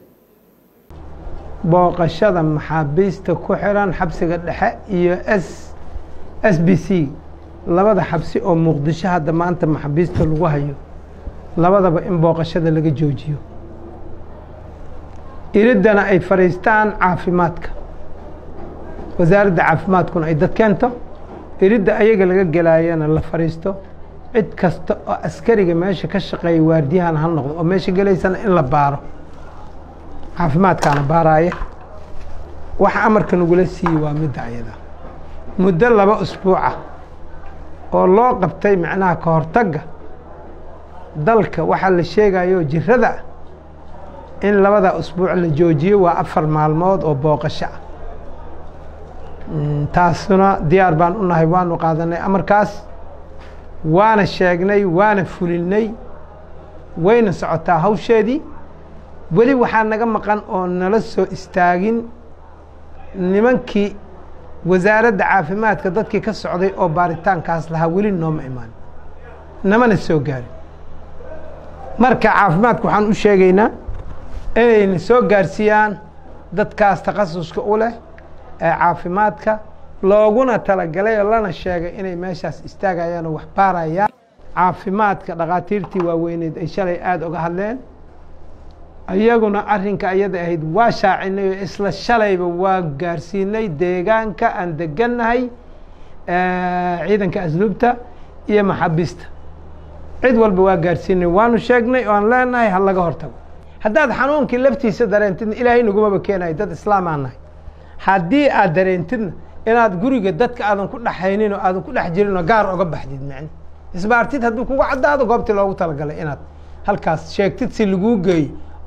booqashada maxaabiista ku xiran xabsiga dhexe iyo s s b c labada xabsi oo muqdisho hadda maanta maxaabiista lagu hayo labadaba in booqashada laga joojiyo iriddana ay fadhiistaan caafimaadka wasaaradda caafimaadkuna ay dad keento iridda ayaga laga gelaayana la fadhiisto cid kasta oo askariga meesha ka shaqeeya waardiyahan ha noqdo oo meesha gelaysana in la baaro caafimaadkaana baaraaya waxa amarka nagula siiyey waa midda ayada muddo laba usbuuca oo loo qabtay macnaha ka hortagga dalka waxaa la sheegayo jirada in labada usbuuc la joojiyo waa afar maalmood oo booqasho ah taasuna diyaar baan u nahay waanu qaadanay amarkaas waana sheegnay waana fulinay wayna socotaa hawsheedii weli waxaa naga maqan oo nala soo istaagin nimankii wasaaradda caafimaadka dadkii ka socday oo baaritaankaas lahaa weli nooma imaan namana soo gaarin marka caafimaadka waxaan u sheegaynaa inayna soo gaarsiiyaan dadkaas takhasuska u leh ee caafimaadka looguna talagalay oo lana sheegay inay meeshaas istaagayaan oo wax baarayaan caafimaadka dhakhaatiirtii waaweyneed ay shalay aada uga hadleen iyaguna arrinka ayada ahayd waa shaacinay oo isla shalayba waa gaarsiinay deegaanka aan degannahay ciidanka asluubta iyo maxaabiista cid walba waa gaarsiinay waanu sheegnay oo aan leenahay ha laga hortago haddaad xanuunkii laftiisa dareentidna ilaahay nagumaba keenayo dad islaamaan nahay haddii aad dareentidna inaad guriga dadka aadan ku dhexaynin oo aadan ku dhex jirin oo gaar oga baxdid macni isbaartid hadduu kugu caddaado goobtii loogu talagalay inaad halkaas sheegtid si laguu geeyo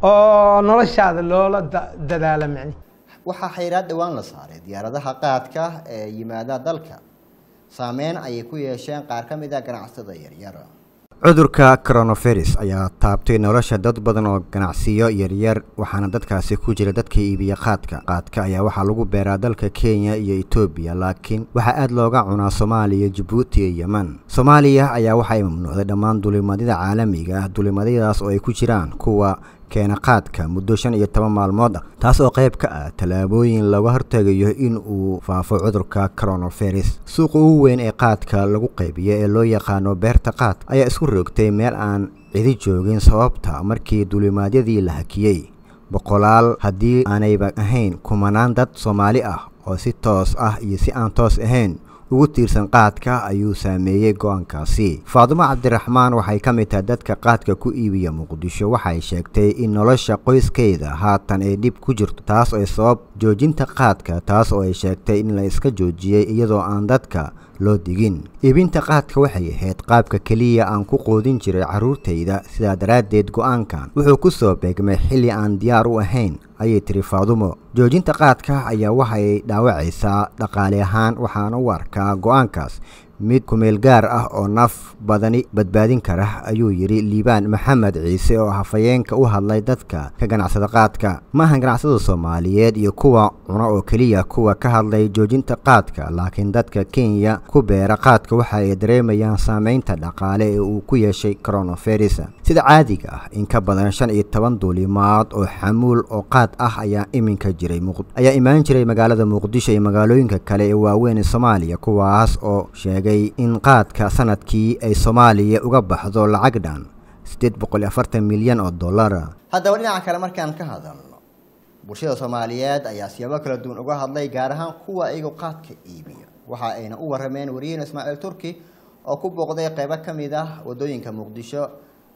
oo noloshaada loola dadaalo macni waxaa xayiraad dhowaan la saaray diyaaradaha qaadka ee yimaada dalka saameyn ayay ku yeesheen qaar ka mid a ganacsatada yaryar cudurka coronavirus ayaa taabtay nolosha dad badan oo ganacsiyo yaryar waxaana dadkaasi ku jira dadka iibiya qaadka qaadka ayaa waxaa lagu beeraa dalka kenya iyo etoobiya laakiin waxaa aad looga cunaa soomaaliya jabuuti iyo yeman soomaaliya ayaa waxa ay mamnuucday dhammaan dulimadyada caalamiga ah dulimadyadaas oo ay ku jiraan kuwa keena qaadka muddo shan iyo toban maalmood ah taas oo qayb ka ah tallaabooyin laga hortegayo in uu faafo cudurka coronavirus suuqa ugu weyn ee qaadka lagu qaybiyo ee loo yaqaano beerta qaad ayaa isku roogtay meel aan cidi joogin sababta markii dulimaadyadii la hakiyey boqolaal haddii aanayba ahayn kumanaan dad soomaali ah oo si toos ah iyo si aan toos ahayn ugu tiirsan qaadka ayuu saameeyey go-aankaasi faadumo cabdiraxmaan waxay ka mid tahay dadka qaadka ku iibiya muqdisho waxay sheegtay in nolosha qoyskeeda haatan ay dhib ku jirto taas oo sabab joojinta qaadka taas oo ay sheegtay in la iska joojiyey iyadoo aan dadka loo digin iibinta qaadka waxay ahayd qaabka keliya aan ku qoodin jiray carruurtayda sidaa daraaddeed go-aankan wuxuu ku soo beegmay xilli aan diyaar u ahayn ayay tiri faadumo joojinta qaadka ayaa waxay dhaawacaysaa dhaqaale ahaan waxaana u arkaa go-aankaas mid kumeel gaar ah oo naf badani badbaadin kara ayuu yidhi liibaan maxamed ciise oo hafayeenka u hadlay dadka ka ganacsada qaadka maahan ganacsada soomaaliyeed iyo kuwa cuno oo keliya kuwa ka hadlay joojinta qaadka laakiin dadka kenya ku beera qaadka waxa ay dareemayaan saameynta dhaqaale ee uu ku yeeshay coronavirus sida caadiga ah in ka badan shan iyo toban duulimaad oo xamuul oo qaad ah ayaa iminka jiray ayaa imaan jiray magaalada muqdisho iyo magaalooyinka kale ee waaweyn ee soomaaliya kuwaas oo sheegay in qaadka sanadkii ay soomaaliya uga baxdo lacag dhan siddeed boqol iyo afartan milyan oo dollara haddaba dhinaca kale markaan ka hadalno bulshada soomaaliyeed ayaa siyaabo kala duwan uga hadlay gaar ahaan kuwa iyagu qaadka iibiya waxa ayna u warrameen wariyeen ismaaciil turki oo ku booqday qeybo ka mid ah waddooyinka muqdisho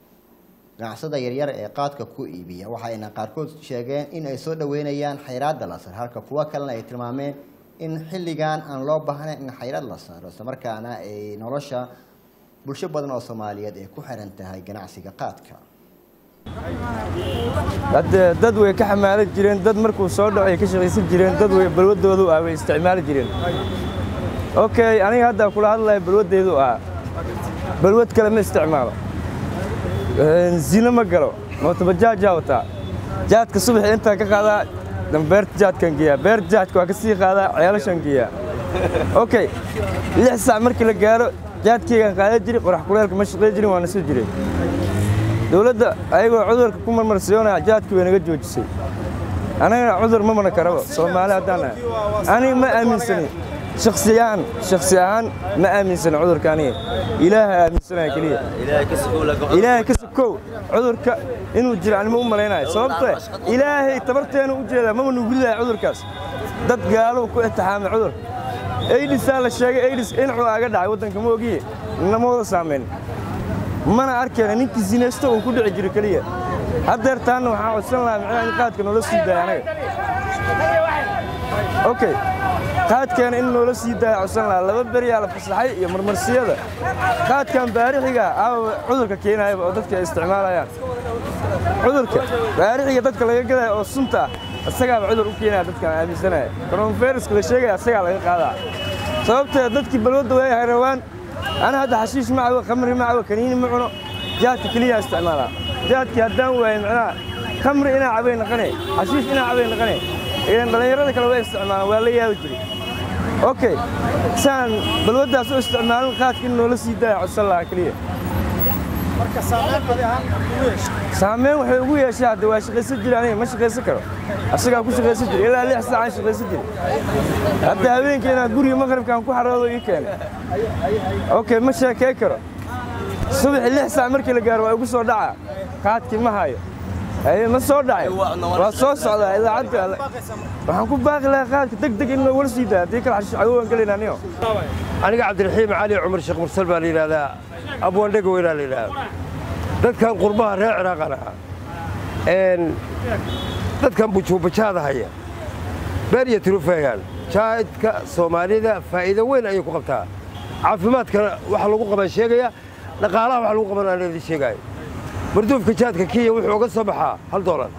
ganacsada yaryar ee qaadka ku iibiya waxa ayna qaarkood sheegeen in ay soo dhaweynayaan xayraadda la sar halka kuwo kalena ay tilmaameen in xilligan aan loo baahnayn in xayraad la saaro islamarkaana ay nolosha bulsho badan oo soomaaliyeed ay ku xiran tahay ganacsiga qaadka hadde dad way ka xamaali jireen dad markuu soo dhaco ay ka shaqaysan jireen dad way balwadoodu ah way isticmaali jireen okay aniga hadda kula hadlaya balwaddeedu ah balwad kale ma isticmaalo zino ma galo mootobajaajaa wataa jaadka subaxii intaa ka qaadaa dan beerta jaadkan geeyaa beerta jaadka waa ka sii qaadaa ceelashan geeyaa okay lix saac markii la gaaro jaadkeygaan qaadan jiri qorax kuleelka ma shaqayn jirin waa nasu jiray dowladda ayagoo cudurka ku marmarsiyoonaya jaadkii way naga joojisay anagana cudur ma mana karaba soomaali haddaan nahay aniga ma aaminsani shaksiyaan shaksi ahaan ma aaminsana cudurka aniga ilaaha aaminsanaya keliya ilaahay ka sokow cudurka inuu jiro anima u malaynayo sababtoo ilaahay tabarteena u jeedaa mama nugu ridaya cudurkaas dad gaalow ku itixaamay cudur aidisaa la sheegay aidis inxuu aga dhacay waddanka ma ogiye nama wada saamayn mana arkayna ninkii sinaysto uu ku dhici jiro keliya haddeer taanna waxaan codsan lahaa micnaha in qaadka noola sii daaya anaga okay qaadkeena in noola sii daaya codsan lahaa laba beriyaa la fasaxay iyo marmarsiyada qaadkan baarixiga aawa cudurka keenayaba oo dadka ay isticmaalayaan cudurka baarixiga dadka laga gadaya oo sunta ah isagaaba cudur u keenaya dadkan aaminsanaya coronaviruska la sheegaya isagaa laga qaadaa sababtee dadkii balwadda way harawaan ana hadda xashiish ma cabo khamri ma cabo kaniini ma cuno jaadka keliyaa isticmaalaa jaadkii haddaan waayo macnaha khamri inaa cabay naqane xashiish inaa cabay naqane idan dhallinyarada kale way isticmaalaan waa la yaabi jiray okay saan balwaddaas u isticmaalin qaadka in noola sii daaya codsan lahaa keliya marka saameyn adi ahaan ugu yeeshay saameyn waxay ugu yeeshay hadda waa shaqaysan jira aniga ma shaqaysan karo asagaa ku shaqaysan jira ilaa lix saacaan shaqaysan jira hadda habeenkii inaa guriga maqribkaan ku xaroodo ii keenay okay ma sheekay karo subaxi lix saac markii la gaaro waa igu soo dhaca qaadkii ma hayo haye ma soo dhacay waa soo socdaa idaacadda alle waxaan ku baaqi lahaa qaadka deg deg in wala sii daa haddii kale xashiish cagowaan gelayna anigo aniga cabdiraxiim cali cumar sheekh mursal baa la yidhahdaa abwaandhega weynaa la yidhahdaa dadkan qurbaha reer ciraaqan ahaa een dadkan bujuubajaada haya beer iyo tirufeegaan jaadka soomaalida faa'iido weyn ayay ku qabtaa caafimaadkana waxa lagu qaban sheegaya dhaqaalaha waxa lagu qaban aan idin sheegaayo marduufka jaadka kiya wuxuu uga soo baxaa hal doolar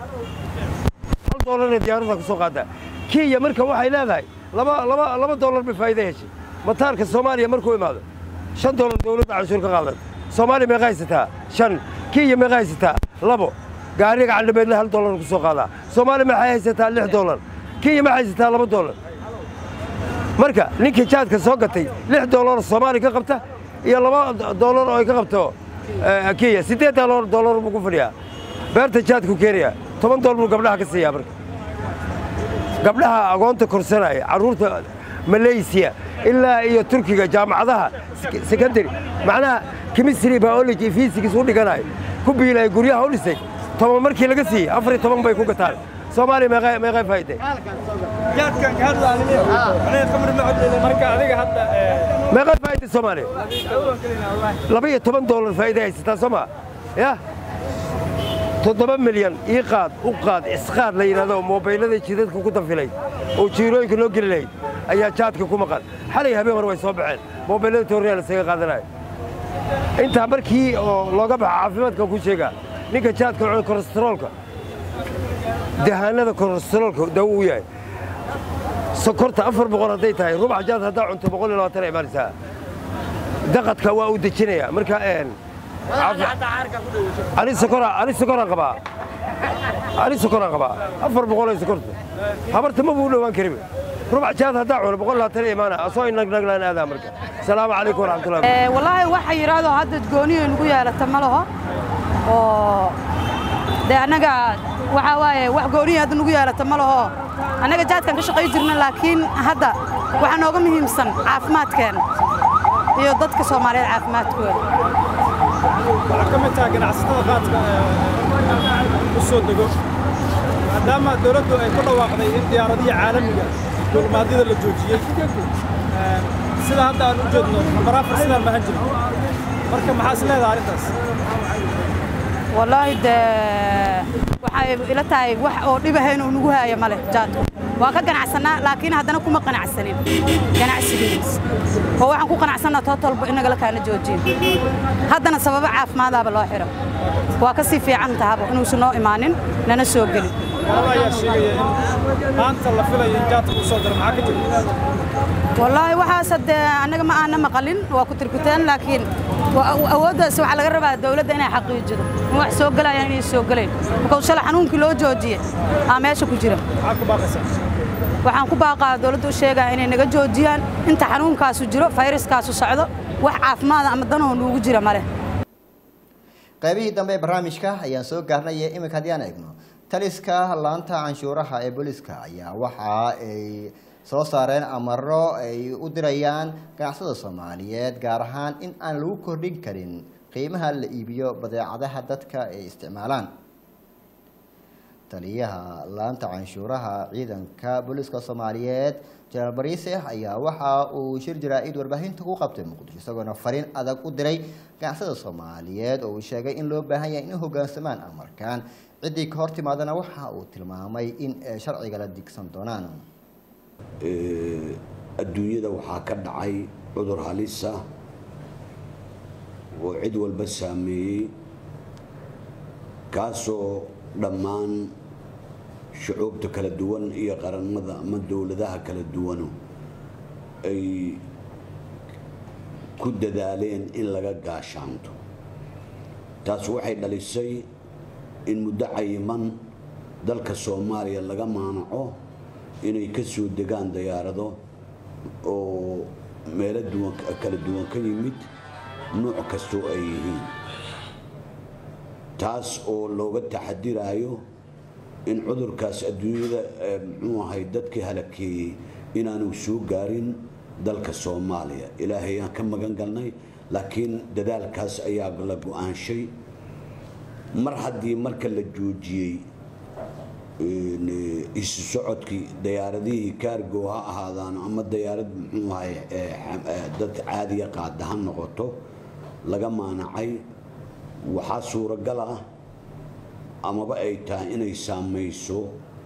hal doolarna diyaaradda ku soo qaadaa kiya marka waxay leedahay laba laba laba doolar bay faa'iido heshay mataarka soomaaliya markuu imaado shan doolar dowladda canshuur ka qaadan soomaaliya meeqa haysataa shan kiya meeqa haysataa labo gaariga candhameedle hal doolar ku soo qaadaa soomaaliya maxay haysataa lix doolar kiya ma haysataa laba doolar marka ninkii jaadka soo gatay lix doolar soomaaliya ka qabta iyo laba doolar oo ay ka qabto eh, kiya siddeed doolar doolar buu ku fadhiyaa beerta jaadku keenaya toban doolar buu gabdhaha ka siiyaa marka gabdhaha agoonta korsanaya carruurta malaysiya ilaa iyo turkiga jaamacadaha sek- secondary macnaha chemistry biology iyo physics u dhiganayo ku biilaya guryaha u dhisay toban markii laga siiyey afar iyo toban bay ku gataan soomaaliya meeqay meeqay faa'iiday jaadkan ka hadlaanine aniga khamri ma cabdayda marka adiga hadda meeqay faa'iiday soomaaliya laba iyo toban doolar faa'iiday haysataa soo ma ya toddoba milyan ii qaad u qaad isqaad la yidhahdo moobaylada jidadka ku dafilay oo jiirooyinka noo geli lahayd ayaa jaadka ku maqan xalay habeen hore way soo baxeen moobaylada tooriyaa lasaga qaadanayo intaa markii oo looga baxa caafimaadka ku sheegaa ninka jaadka cuna kolestaroolka dahaanada kolestaroolka dawo u yahay sokorta afar boqol hadday tahay rubax jaad haddaa cunto boqol iyo labaatan ay imaanaysaa daqadka waa uu dejinayaa marka een ani sokora ani sokoraan qabaa ani sokoraan qabaa afar boqol ay sokorta habarta ma buu dhowaan karin rubax jaad haddaa cuno boqol labaatan ay imaana asoo inagnaglaan aadaa marka salaamu calaykum waraxmatullahi Ee, wallaahi waxa yidhaahdo hadda gooniyo nagu yeelata ma laho oo de annaga waxaa waaye wax gooniyo hadda nagu yeelata ma laho annaga jaadkan ka shaqay jirna laakiin hadda waxaa nooga muhiimsan caafimaadkeena iyo dadka soomaaliyeed caafimaadkooda waxaa ka mid tahay ganacsatada qaadka ee u soo dego maadaama dowladdu ay ku dhawaaqday in diyaaradihii caalamiga duulimaadyada la joojiyey ee, sida hadda aan u jeedno nambar afar sidaan mahan jirin marka maxaa is leedahay arrintaas wallaahi de waxay ila tahay wax oo dhibahayn oo nagu haaya male jaadku waa ka ganacsanaa laakiin haddana kuma qanacsanin ganacsigiis oo waxaan ku qanacsannaa tootolba in nagala kaana joojiyo haddana sababo caafimaadaaba loo xiro waa ka sii fiican tahaba inuusan noo imaanin nana soo gelin laba ayaa sheegaya in maanta la filayo in jaadka uu soo diro maxaa ka jira wallaahi waxaas hadee annaga ma aana maqalin waa ku tirkuteen laakiin wa- awooddaas waxaa laga rabaa dawladda inay xaqiijido in wax soo gelayaan inay soo gelayn marka shalay xanuunkii loo joojiyey aa meesha ku jira maxaa ku baaqaysaa waxaan ku baaqaa dawladda u sheegaa inay naga joojiyaan inta xanuunkaasu jiro fayraskaasu socdo wax caafimaada ama danoo nuugu jira male qaybihii dambe ee barnaamijka ayaan soo gaarnay ee iminka haddii aan eegno taliska laanta canshuuraha ee booliska ayaa waxa ay soo saareen amaro ay u dirayaan ganacsada soomaaliyeed gaar ahaan in aan lagu kordhin karin qiimaha la iibiyo badeecadaha dadka ay isticmaalaan taliyaha laanta canshuuraha ciidanka booliiska soomaaliyeed janaal bariise ayaa waxa uu shir jaraa-id warbaahinta ku qabtay muqdisho isagoona fariin adag u diray ganacsada soomaaliyeed oo uu sheegay in loo baahan yahay inay hogaansamaan amarkan ciddii ka hor timaadana waxa uu tilmaamay in ay sharciga la digsan doonaan adduunyada waxaa ka dhacay cudur halisa oo cid walba saameeyey kaasoo dhammaan shucuubta kala duwan iyo qaranada ama dowladaha kala duwanu ay ku dadaaleen in laga gaashaanto taas waxay dhalisay in muddo cayiman dalka soomaaliya laga maanaco inay ka soo degaan dayaarado oo meelo duwan kala duwan ka yimid nuuc kastoo ay yihiin taas oo looga taxadiraayo in cudurkaas adduunyada muxuu ahay dadkii halakeeyey inaanu soo gaarin dalka soomaaliya ilaahay aan ka magan galnay laakiin dadaalkaas ayaa la go-aanshay mar haddii marka la joojiyey isu socodkii dayaaradihii kaargo ha ahaadaan ama dayaarad muxuu ahay dad caadiya qaada ha noqoto laga maanacay waxaa suuragal ah amaba ay tahay inay saamayso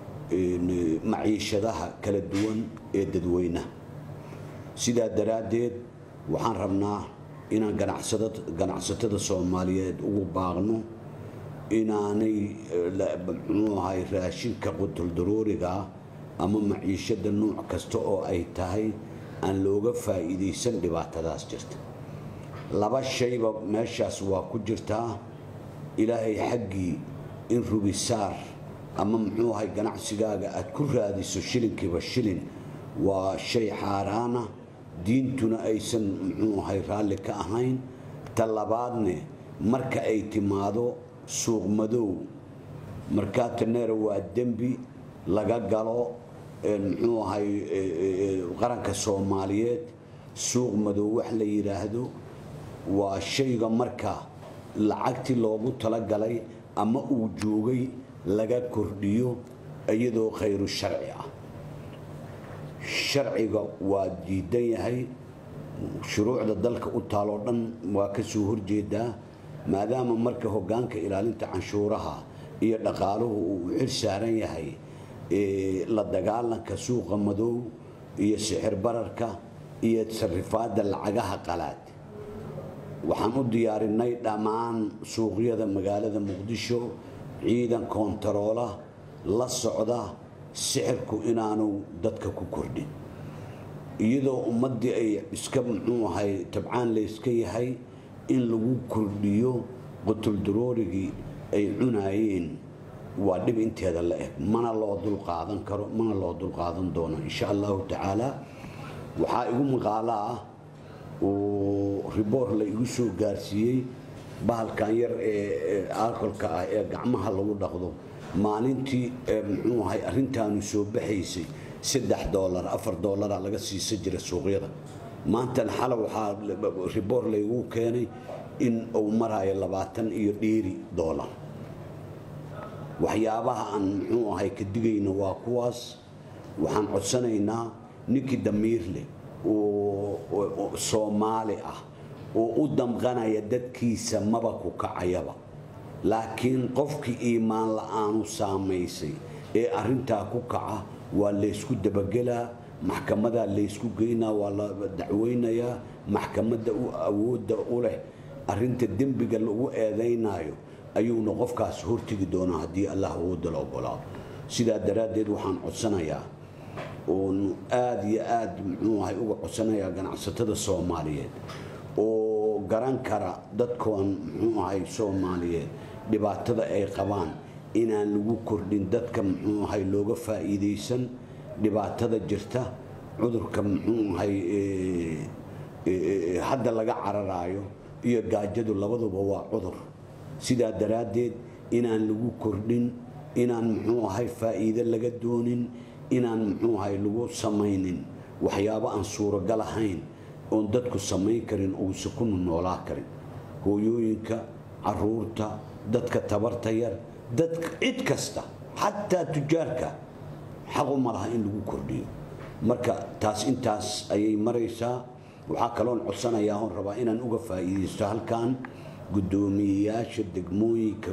maciishadaha kala duwan ee dadweynaha sidaa daraaddeed waxaan rabnaa inaan ganacsatada soomaaliyeed ugu baaqno inaanay muxuu ahay raashinka qutuldarooriga ama maciishada nuuc kasta oo ay tahay aan looga faa'iidaysan dhibaatadaas jirta laba shayba meeshaas waa ku jirtaa ilaahay xaggii in rubisaar ama muxuu ahay ganacsigaaga aad ku raadiso shilinkiiba shilin waa shay xaaraana diintuna aysan muxuu ahay raalli ka ahayn ta labaadne marka ay timaado suuq madow markaataneera waa dembi laga galo muxuu ahay qaranka soomaaliyeed suuq madow wax la yidhaahdo waa shayga marka lacagtii loogu talagalay ama uu joogay laga kordhiyo iyadoo khayru sharci ah sharciga waa diidan yahay shuruucda dalka u taaloo dhan waa ka soo horjeedaa maadaama marka hogaanka ilaalinta canshuuraha iyo dhaqaaluhu uu xil saaran yahay la dagaalanka suuqa madow iyo sixir bararka iyo sarifaadda lacagaha qalaad waxaan u diyaarinay dhammaan suuqyada magaalada muqdisho ciidan koontaroola la socda sixirku inaanu dadka ku kordhin iyadoo ummaddii ay iska muxuu ahay tabcaan layska yahay in lagu kordhiyo qutuldaroorigii ay cunaayeen waa dhib inteeda la eg mana loo dulqaadan karo mana loo dulqaadan doono insha allahu tacaala waxaa igu maqaalo ah oo riboor la igu soo gaarsiiyey bahalkan yar ee alkolka ah ee gacmaha lagu dhaqdo maalintii muxuu ahay arrintaanu soo baxaysay saddex doolar afar doolara laga siisa jira suuqyada maantan xala waxaa riboor laygu keenay in uu marayo labaatan iyo dheeri doolar waxyaabaha aan muxuu ahay ka digayna waa kuwaas waxaan codsanaynaa ninkii damiir leh oo soomaali ah oo u damqanaya dadkiisa maba ku kacayaba laakiin qofkii iimaan la-aanu saamaysay ee arintaa ku kaca waa laysku dabagelaa maxkamadaa laysku geynaa waa la dacweynayaa maxkamadda u awoodda u leh arinta dembiga lagu eedaynayo ayuuna qofkaas hortegi doonaa haddii allah awoodda la ogolaado sidaa daraaddeed waxaan codsanayaa oon aada iyo aada muxuu ahay uga codsanayaa ganacsatada soomaaliyeed oo garan kara dadkoon muxuu ahay soomaaliyeed dhibaatada ay qabaan inaan lagu kordhin dadka muxuu ahay looga faa'iidaysan dhibaatada jirta cudurka muxuu ahay hadda laga cararaayo iyo gaajadu labaduba waa cudur sidaa daraaddeed inaan lagu kordhin inaan muxuu ahay faa'iide laga doonin inaan muxuu ahay lagu samaynin waxyaabo aan suuragal ahayn oon dadku samayn karin uusa ku noolaa karin hooyooyinka caruurta dadka tabarta yar dadka cid kasta xataa tujaarka xaqu ma laha in lagu kordhiyo marka taas intaas ayay maraysaa waxaa kaloon codsanayaa oon rabaa inaan uga faa'iidaysto halkan guddoomiyeyaasha degmooyinka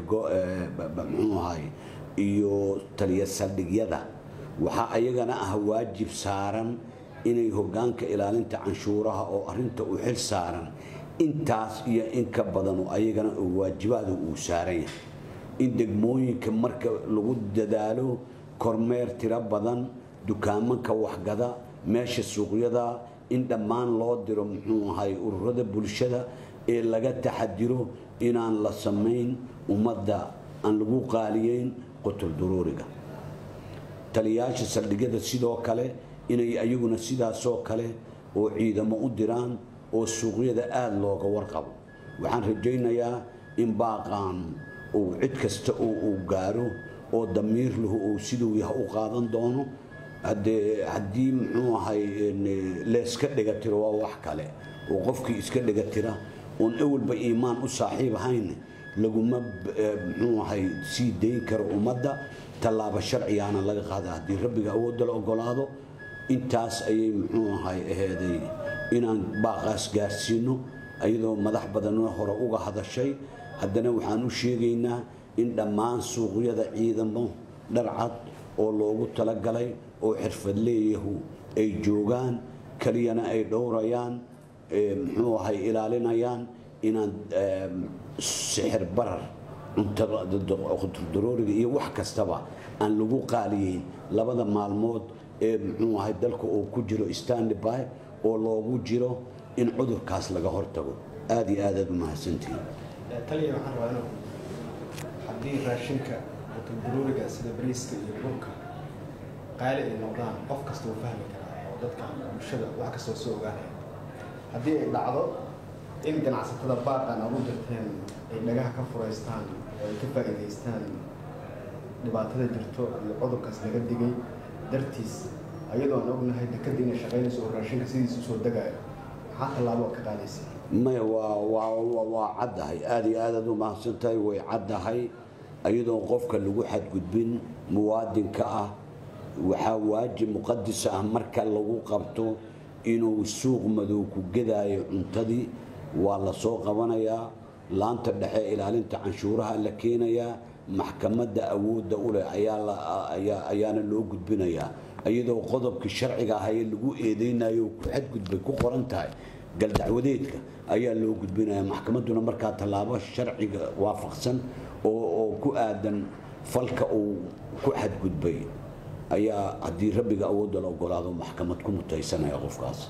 muxuu ahay iyo taliya saldhigyada waxaa ayagana ah waajib saaran inay hoggaanka ilaalinta canshuuraha oo arrinta u xil saaran intaas iyo in ka badan oo ayagana oo waajibaada uu saaran yahay in degmooyinka marka lagu dadaalo kormeer tiro badan dukaamanka waxgada meesha suuqyada in dhammaan loo diro muxuu ahay ururada bulshada ee laga taxadiro inaan la samayn ummadda aan lagu qaaliyeyn qotul duruuriga taliyaasha saldhigyada sidoo kale inay ayaguna sidaasoo kale oo ciidamo u diraan oo suuqyada aada looga warqabo waxaan rajaynayaa in baaqaan uu cid kasta oo uu gaaro oo damiir lahu uu siduu yaha u qaadan doono haddee haddii muxuu ahay leeska dhegatiro waa wax kale oo qofkii iska dhegatira oon ewalba iimaan u saaxiib ahayn laguma muxuu ahay sii dayn karo ummadda tallaabo sharcigaana laga qaada haddii rabbiga awoodda la ogolaado intaas ayay muxuu ahay aheeday inaan baaqaas gaarsiino iyadoo madax badanna hore uga hadashay haddana waxaan u sheegaynaa in dhammaan suuqyada ciidamo dharcad oo loogu talagalay oo xirfadleeyahu ay joogaan keliyana ay dhowrayaan muxuu ahay ilaalinayaan inaan sixir barar cuntadurooriga iyo wax kastaba aan lagu qaaliyeyn labada maalmood ee muxuu ahay dalka oo ku jiro standby oo loogu jiro in cudurkaas laga hortago aada iyo aad aad u mahadsantihiin taliya waxaan rabaa inuu haddii raashinka cuntadurooriga sida bariiska iyo burka qaali ay noqdaan qof kasta uu fahmi karaa oo dadka bulshada wax kastoo soo ogaanaya haddii ay dhacdo in ganacsatada baaqan aad u dirteen ay dhagaha ka furaystaan oo ay ka faa'iidaystaan dhibaatada jirto iyo cudurkaas laga digay dartiis ayadoo aan ognahay dekadda inay shaqaynayso oo raashinka sidiisa usoo degaayo maxaa tallaabo ka qaadaysa maya waa waa waa caddahay aada iyo aad aad u mahadsantahay way caddahay ayadoon qofka lagu xadgudbin muwaadinka ah waxaa waajib muqadis ah marka lagu qabto inuu suuq madow ku gedaayo cuntadii waa la soo qabanayaa laanta dhexe ilaalinta canshuuraha la keenayaa maxkamadda awoodda u leh ayaana loo gudbinayaa iyadoo qodobkii sharciga ah ee lagu eedeynayo ku xadgudbay ku qoran tahay galdacwadeedka ayaa loo gudbinaya maxkamadduna markaa tallaabo sharciga waafaqsan oo ku aadan falka uu ku xadgudbay ayaa haddii rabbiga awoodda la ogolaado maxkamad ku mutaysanaya qofkaas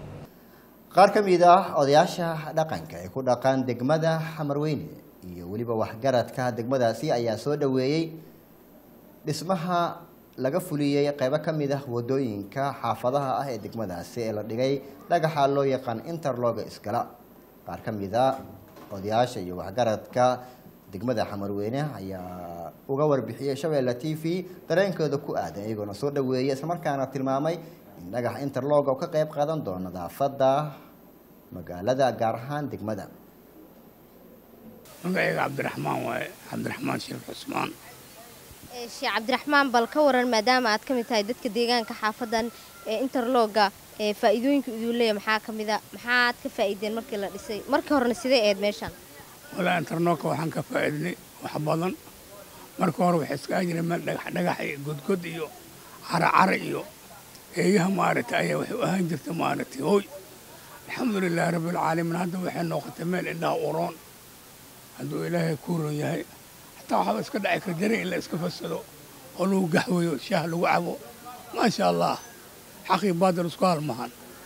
qaar ka mid ah odayaasha dhaqanka ee ku dhaqan degmada xamarweyne iyo weliba waxgaradka degmadaasi ayaa soo dhoweeyey dhismaha laga fuliyey qeybo ka mid ah wadooyinka xaafadaha ah ee degmadaasi ee la dhigay dhagaxa loo yaqaan interloga iskala qaar ka mid a odayaasha iyo waxgaradka degmada xamarweyne ayaa uga warbixiyey shabeelle t v dareenkooda ku aadan iyagoona soo dhaweeyey islamarkaana tilmaamay in dhagax interloga uu ka qeyb qaadan doono nadaafadda magaalada gaar ahaan degmada magacayga cabdiraxmaan waaye cabdiraxmaan sheekh cusmaan sheekh cabdiraxmaan bal ka waran maadaama aad ka mid tahay dadka deegaanka xaafadan ee interloga ee faa'iidooyinka iduu leeya maxaa ka mid a maxaad ka faa'iideen markii la dhisay markii horena sidee eed meeshan walaa interloga waxaan ka faa'iidnay wax badan marka hore waxay iskaga jireen meel dhagax dhagax iyo godgod iyo caracara iyo eeyaha maaragtay ayaa waxay u ahaan jirta maaragtay hooy alxamdulilaahi rabbilcaalamiin hadda waxay noqotay meel indhaha uroon hadduu ilaahay ku ron yahay xataa waxaaba iska dhaci kara jari in la iska fasado oo lagu gaxweeyo shaah lagu cabo maasha allah xaqii baadil isku halmahan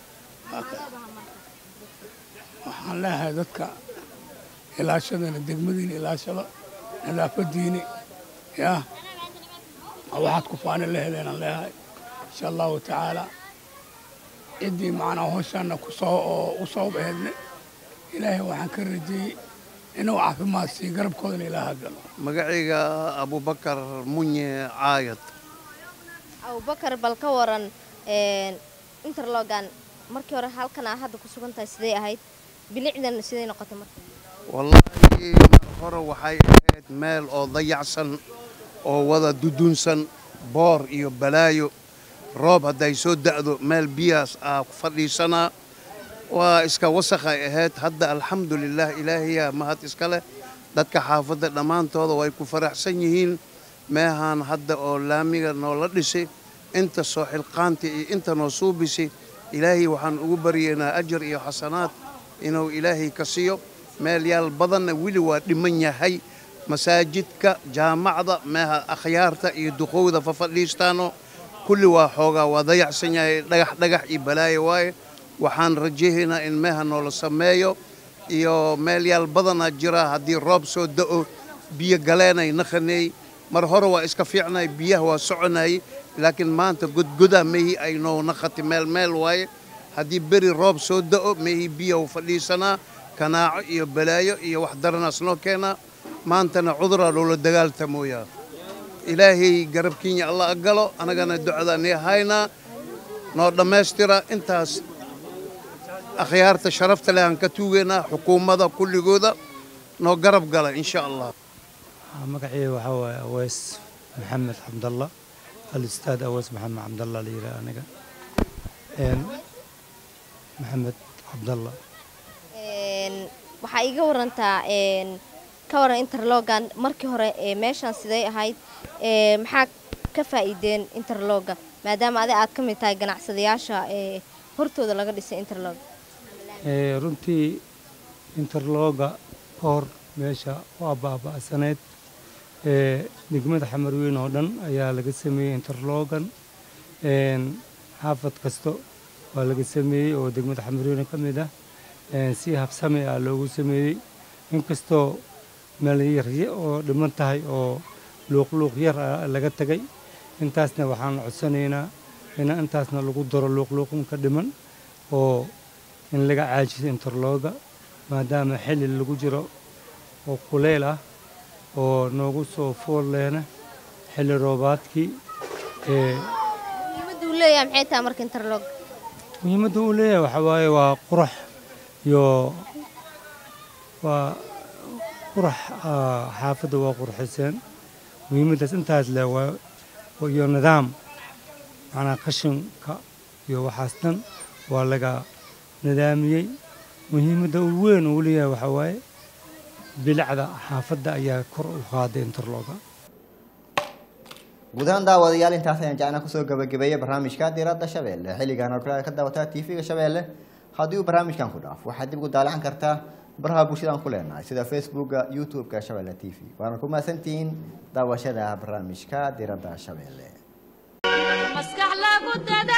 waxaan leeyahay dadka ilaashadana degmadiina ilaashada nadaafadiini yaa waxaad ku faani la heleenaan leeyahay insha allahu tacaala ciddii macnaa howshaana kusoo oo u sabab aheedne ilaahay waxaan ka rajeeyey inuu caafimaad sii garabkoodana ilaaha galo magacayga abubakar munye caayad abubakar bal ka waran een, interlogan markii hore halkan aa hadda ku sugan tahay sidee ahayd bilicdan sidee noqotay marka wallaahi mar hore waxay ahayd meel oo dayacsan oo wada dudunsan boor iyo balaayo roob hadday soo da'do meel biyaas aa ku fadhiisanaa waa iska wasakhay ahayd hadda alxamdulilah ilaahiyaa mahad iska leh dadka xaafadda dhammaantooda way ku faraxsan yihiin meehaan hadda oo laamiga noola dhisay inta soo xilqaanta iyo inta noo suubisay ilaahay waxaan ugu baryaynaa ajar iyo xasanaad inuu ilaahay ka siiyo meel yaal badanna weli waa dhiman yahay masaajidka jaamacda meeha akhyaarta iyo duqowda fafadhiistaano kulli waa xoogaa waa dayacsan yahay dhagax dhagax iyo balaayo waaye waxaan rajahaynaa in meeha noola sameeyo iyo meel yaal badanaa jira haddii roob soo da'o biyo galeenay naqaneey mar hore waa iska fiicnay biyaha waa soconayay laakiin maanta godgodaa mehi ay noo naqati meel meel waaye haddii beri roob soo da'o mehi biyahu fadhiisanaa kanaaco iyo balaayo iyo wax daranaas noo keenaa maantana cuduraa loola dagaaltamooyaa ilaahay garabkiinya alla agalo annagana ducadaan ii haynaa noo dhammaystira intaas akhyaarta sharafta leh aan ka tuugaynaa xukuumadda kulligooda noo garab gala insha allah magacayga waxaa waaye aweys maxamed cabdalla alistaad aweys maxamed cabdalla la yidhaha aniga Een, maxamed cabdalla Een, waxaa iiga warantaa een, ka waran interlogan markii hore ee meeshaan sidee ahayd ee maxaa ka faa'iideen interloga maadaama adi aad ka mid tahay ganacsadayaasha ee hortooda laga dhisay interlog Ee, runtii interlooga ka hor meesha waa baaba'saneyd ee degmada xamarweyn oo dhan ayaa laga sameeyey interloogan Een, xaafad kasto waa laga sameeyey oo degmada xamarweyn ka mid ah Een, si habsami ah loogu sameeyey inkastoo meel yar ya- oo dhiman tahay oo luuqluuq yar ah laga tegay intaasna waxaan codsanaynaa in intaasna lagu daro luuqluuqinka dhiman oo in laga caajiso interlooga maadaama xilli lagu jiro oo kuleyl ah oo noogu soo fool lehna xilli roobaadkii ee muhiimadda uu leeyahay maxay tahay marka interlog muhiimadda uu leeyahay waxaa waaye waa qurax iyo waa qurax ah, xaafadda waa qurxiseen muhiimaddaas intaas leh waa waa- iyo nidaam macnaa qashinka iyo waxaas dhan waa laga nidaamiyey muhiimadda uu weyn uu leeyahay waxaa waaye bilicda xaafadda ayaa kor u qaaday interlooga guud ahaan daawadayaal intaas ayaan jecnaa kusoo gabagabeeyey barnaamijka diiradda shabeelle xilligan oo kale ka daawataa tv-ga shabeelle haddii uu barnaamijkan ku dhaafo waxaad dib ugu daalacan kartaa baraha bulshadaan ku leenahay sida facebooka youtube-ka shabeelle t v waana ku mahadsantihiin daawashada barnaamijka diiradda shabeelle maskax lagu dada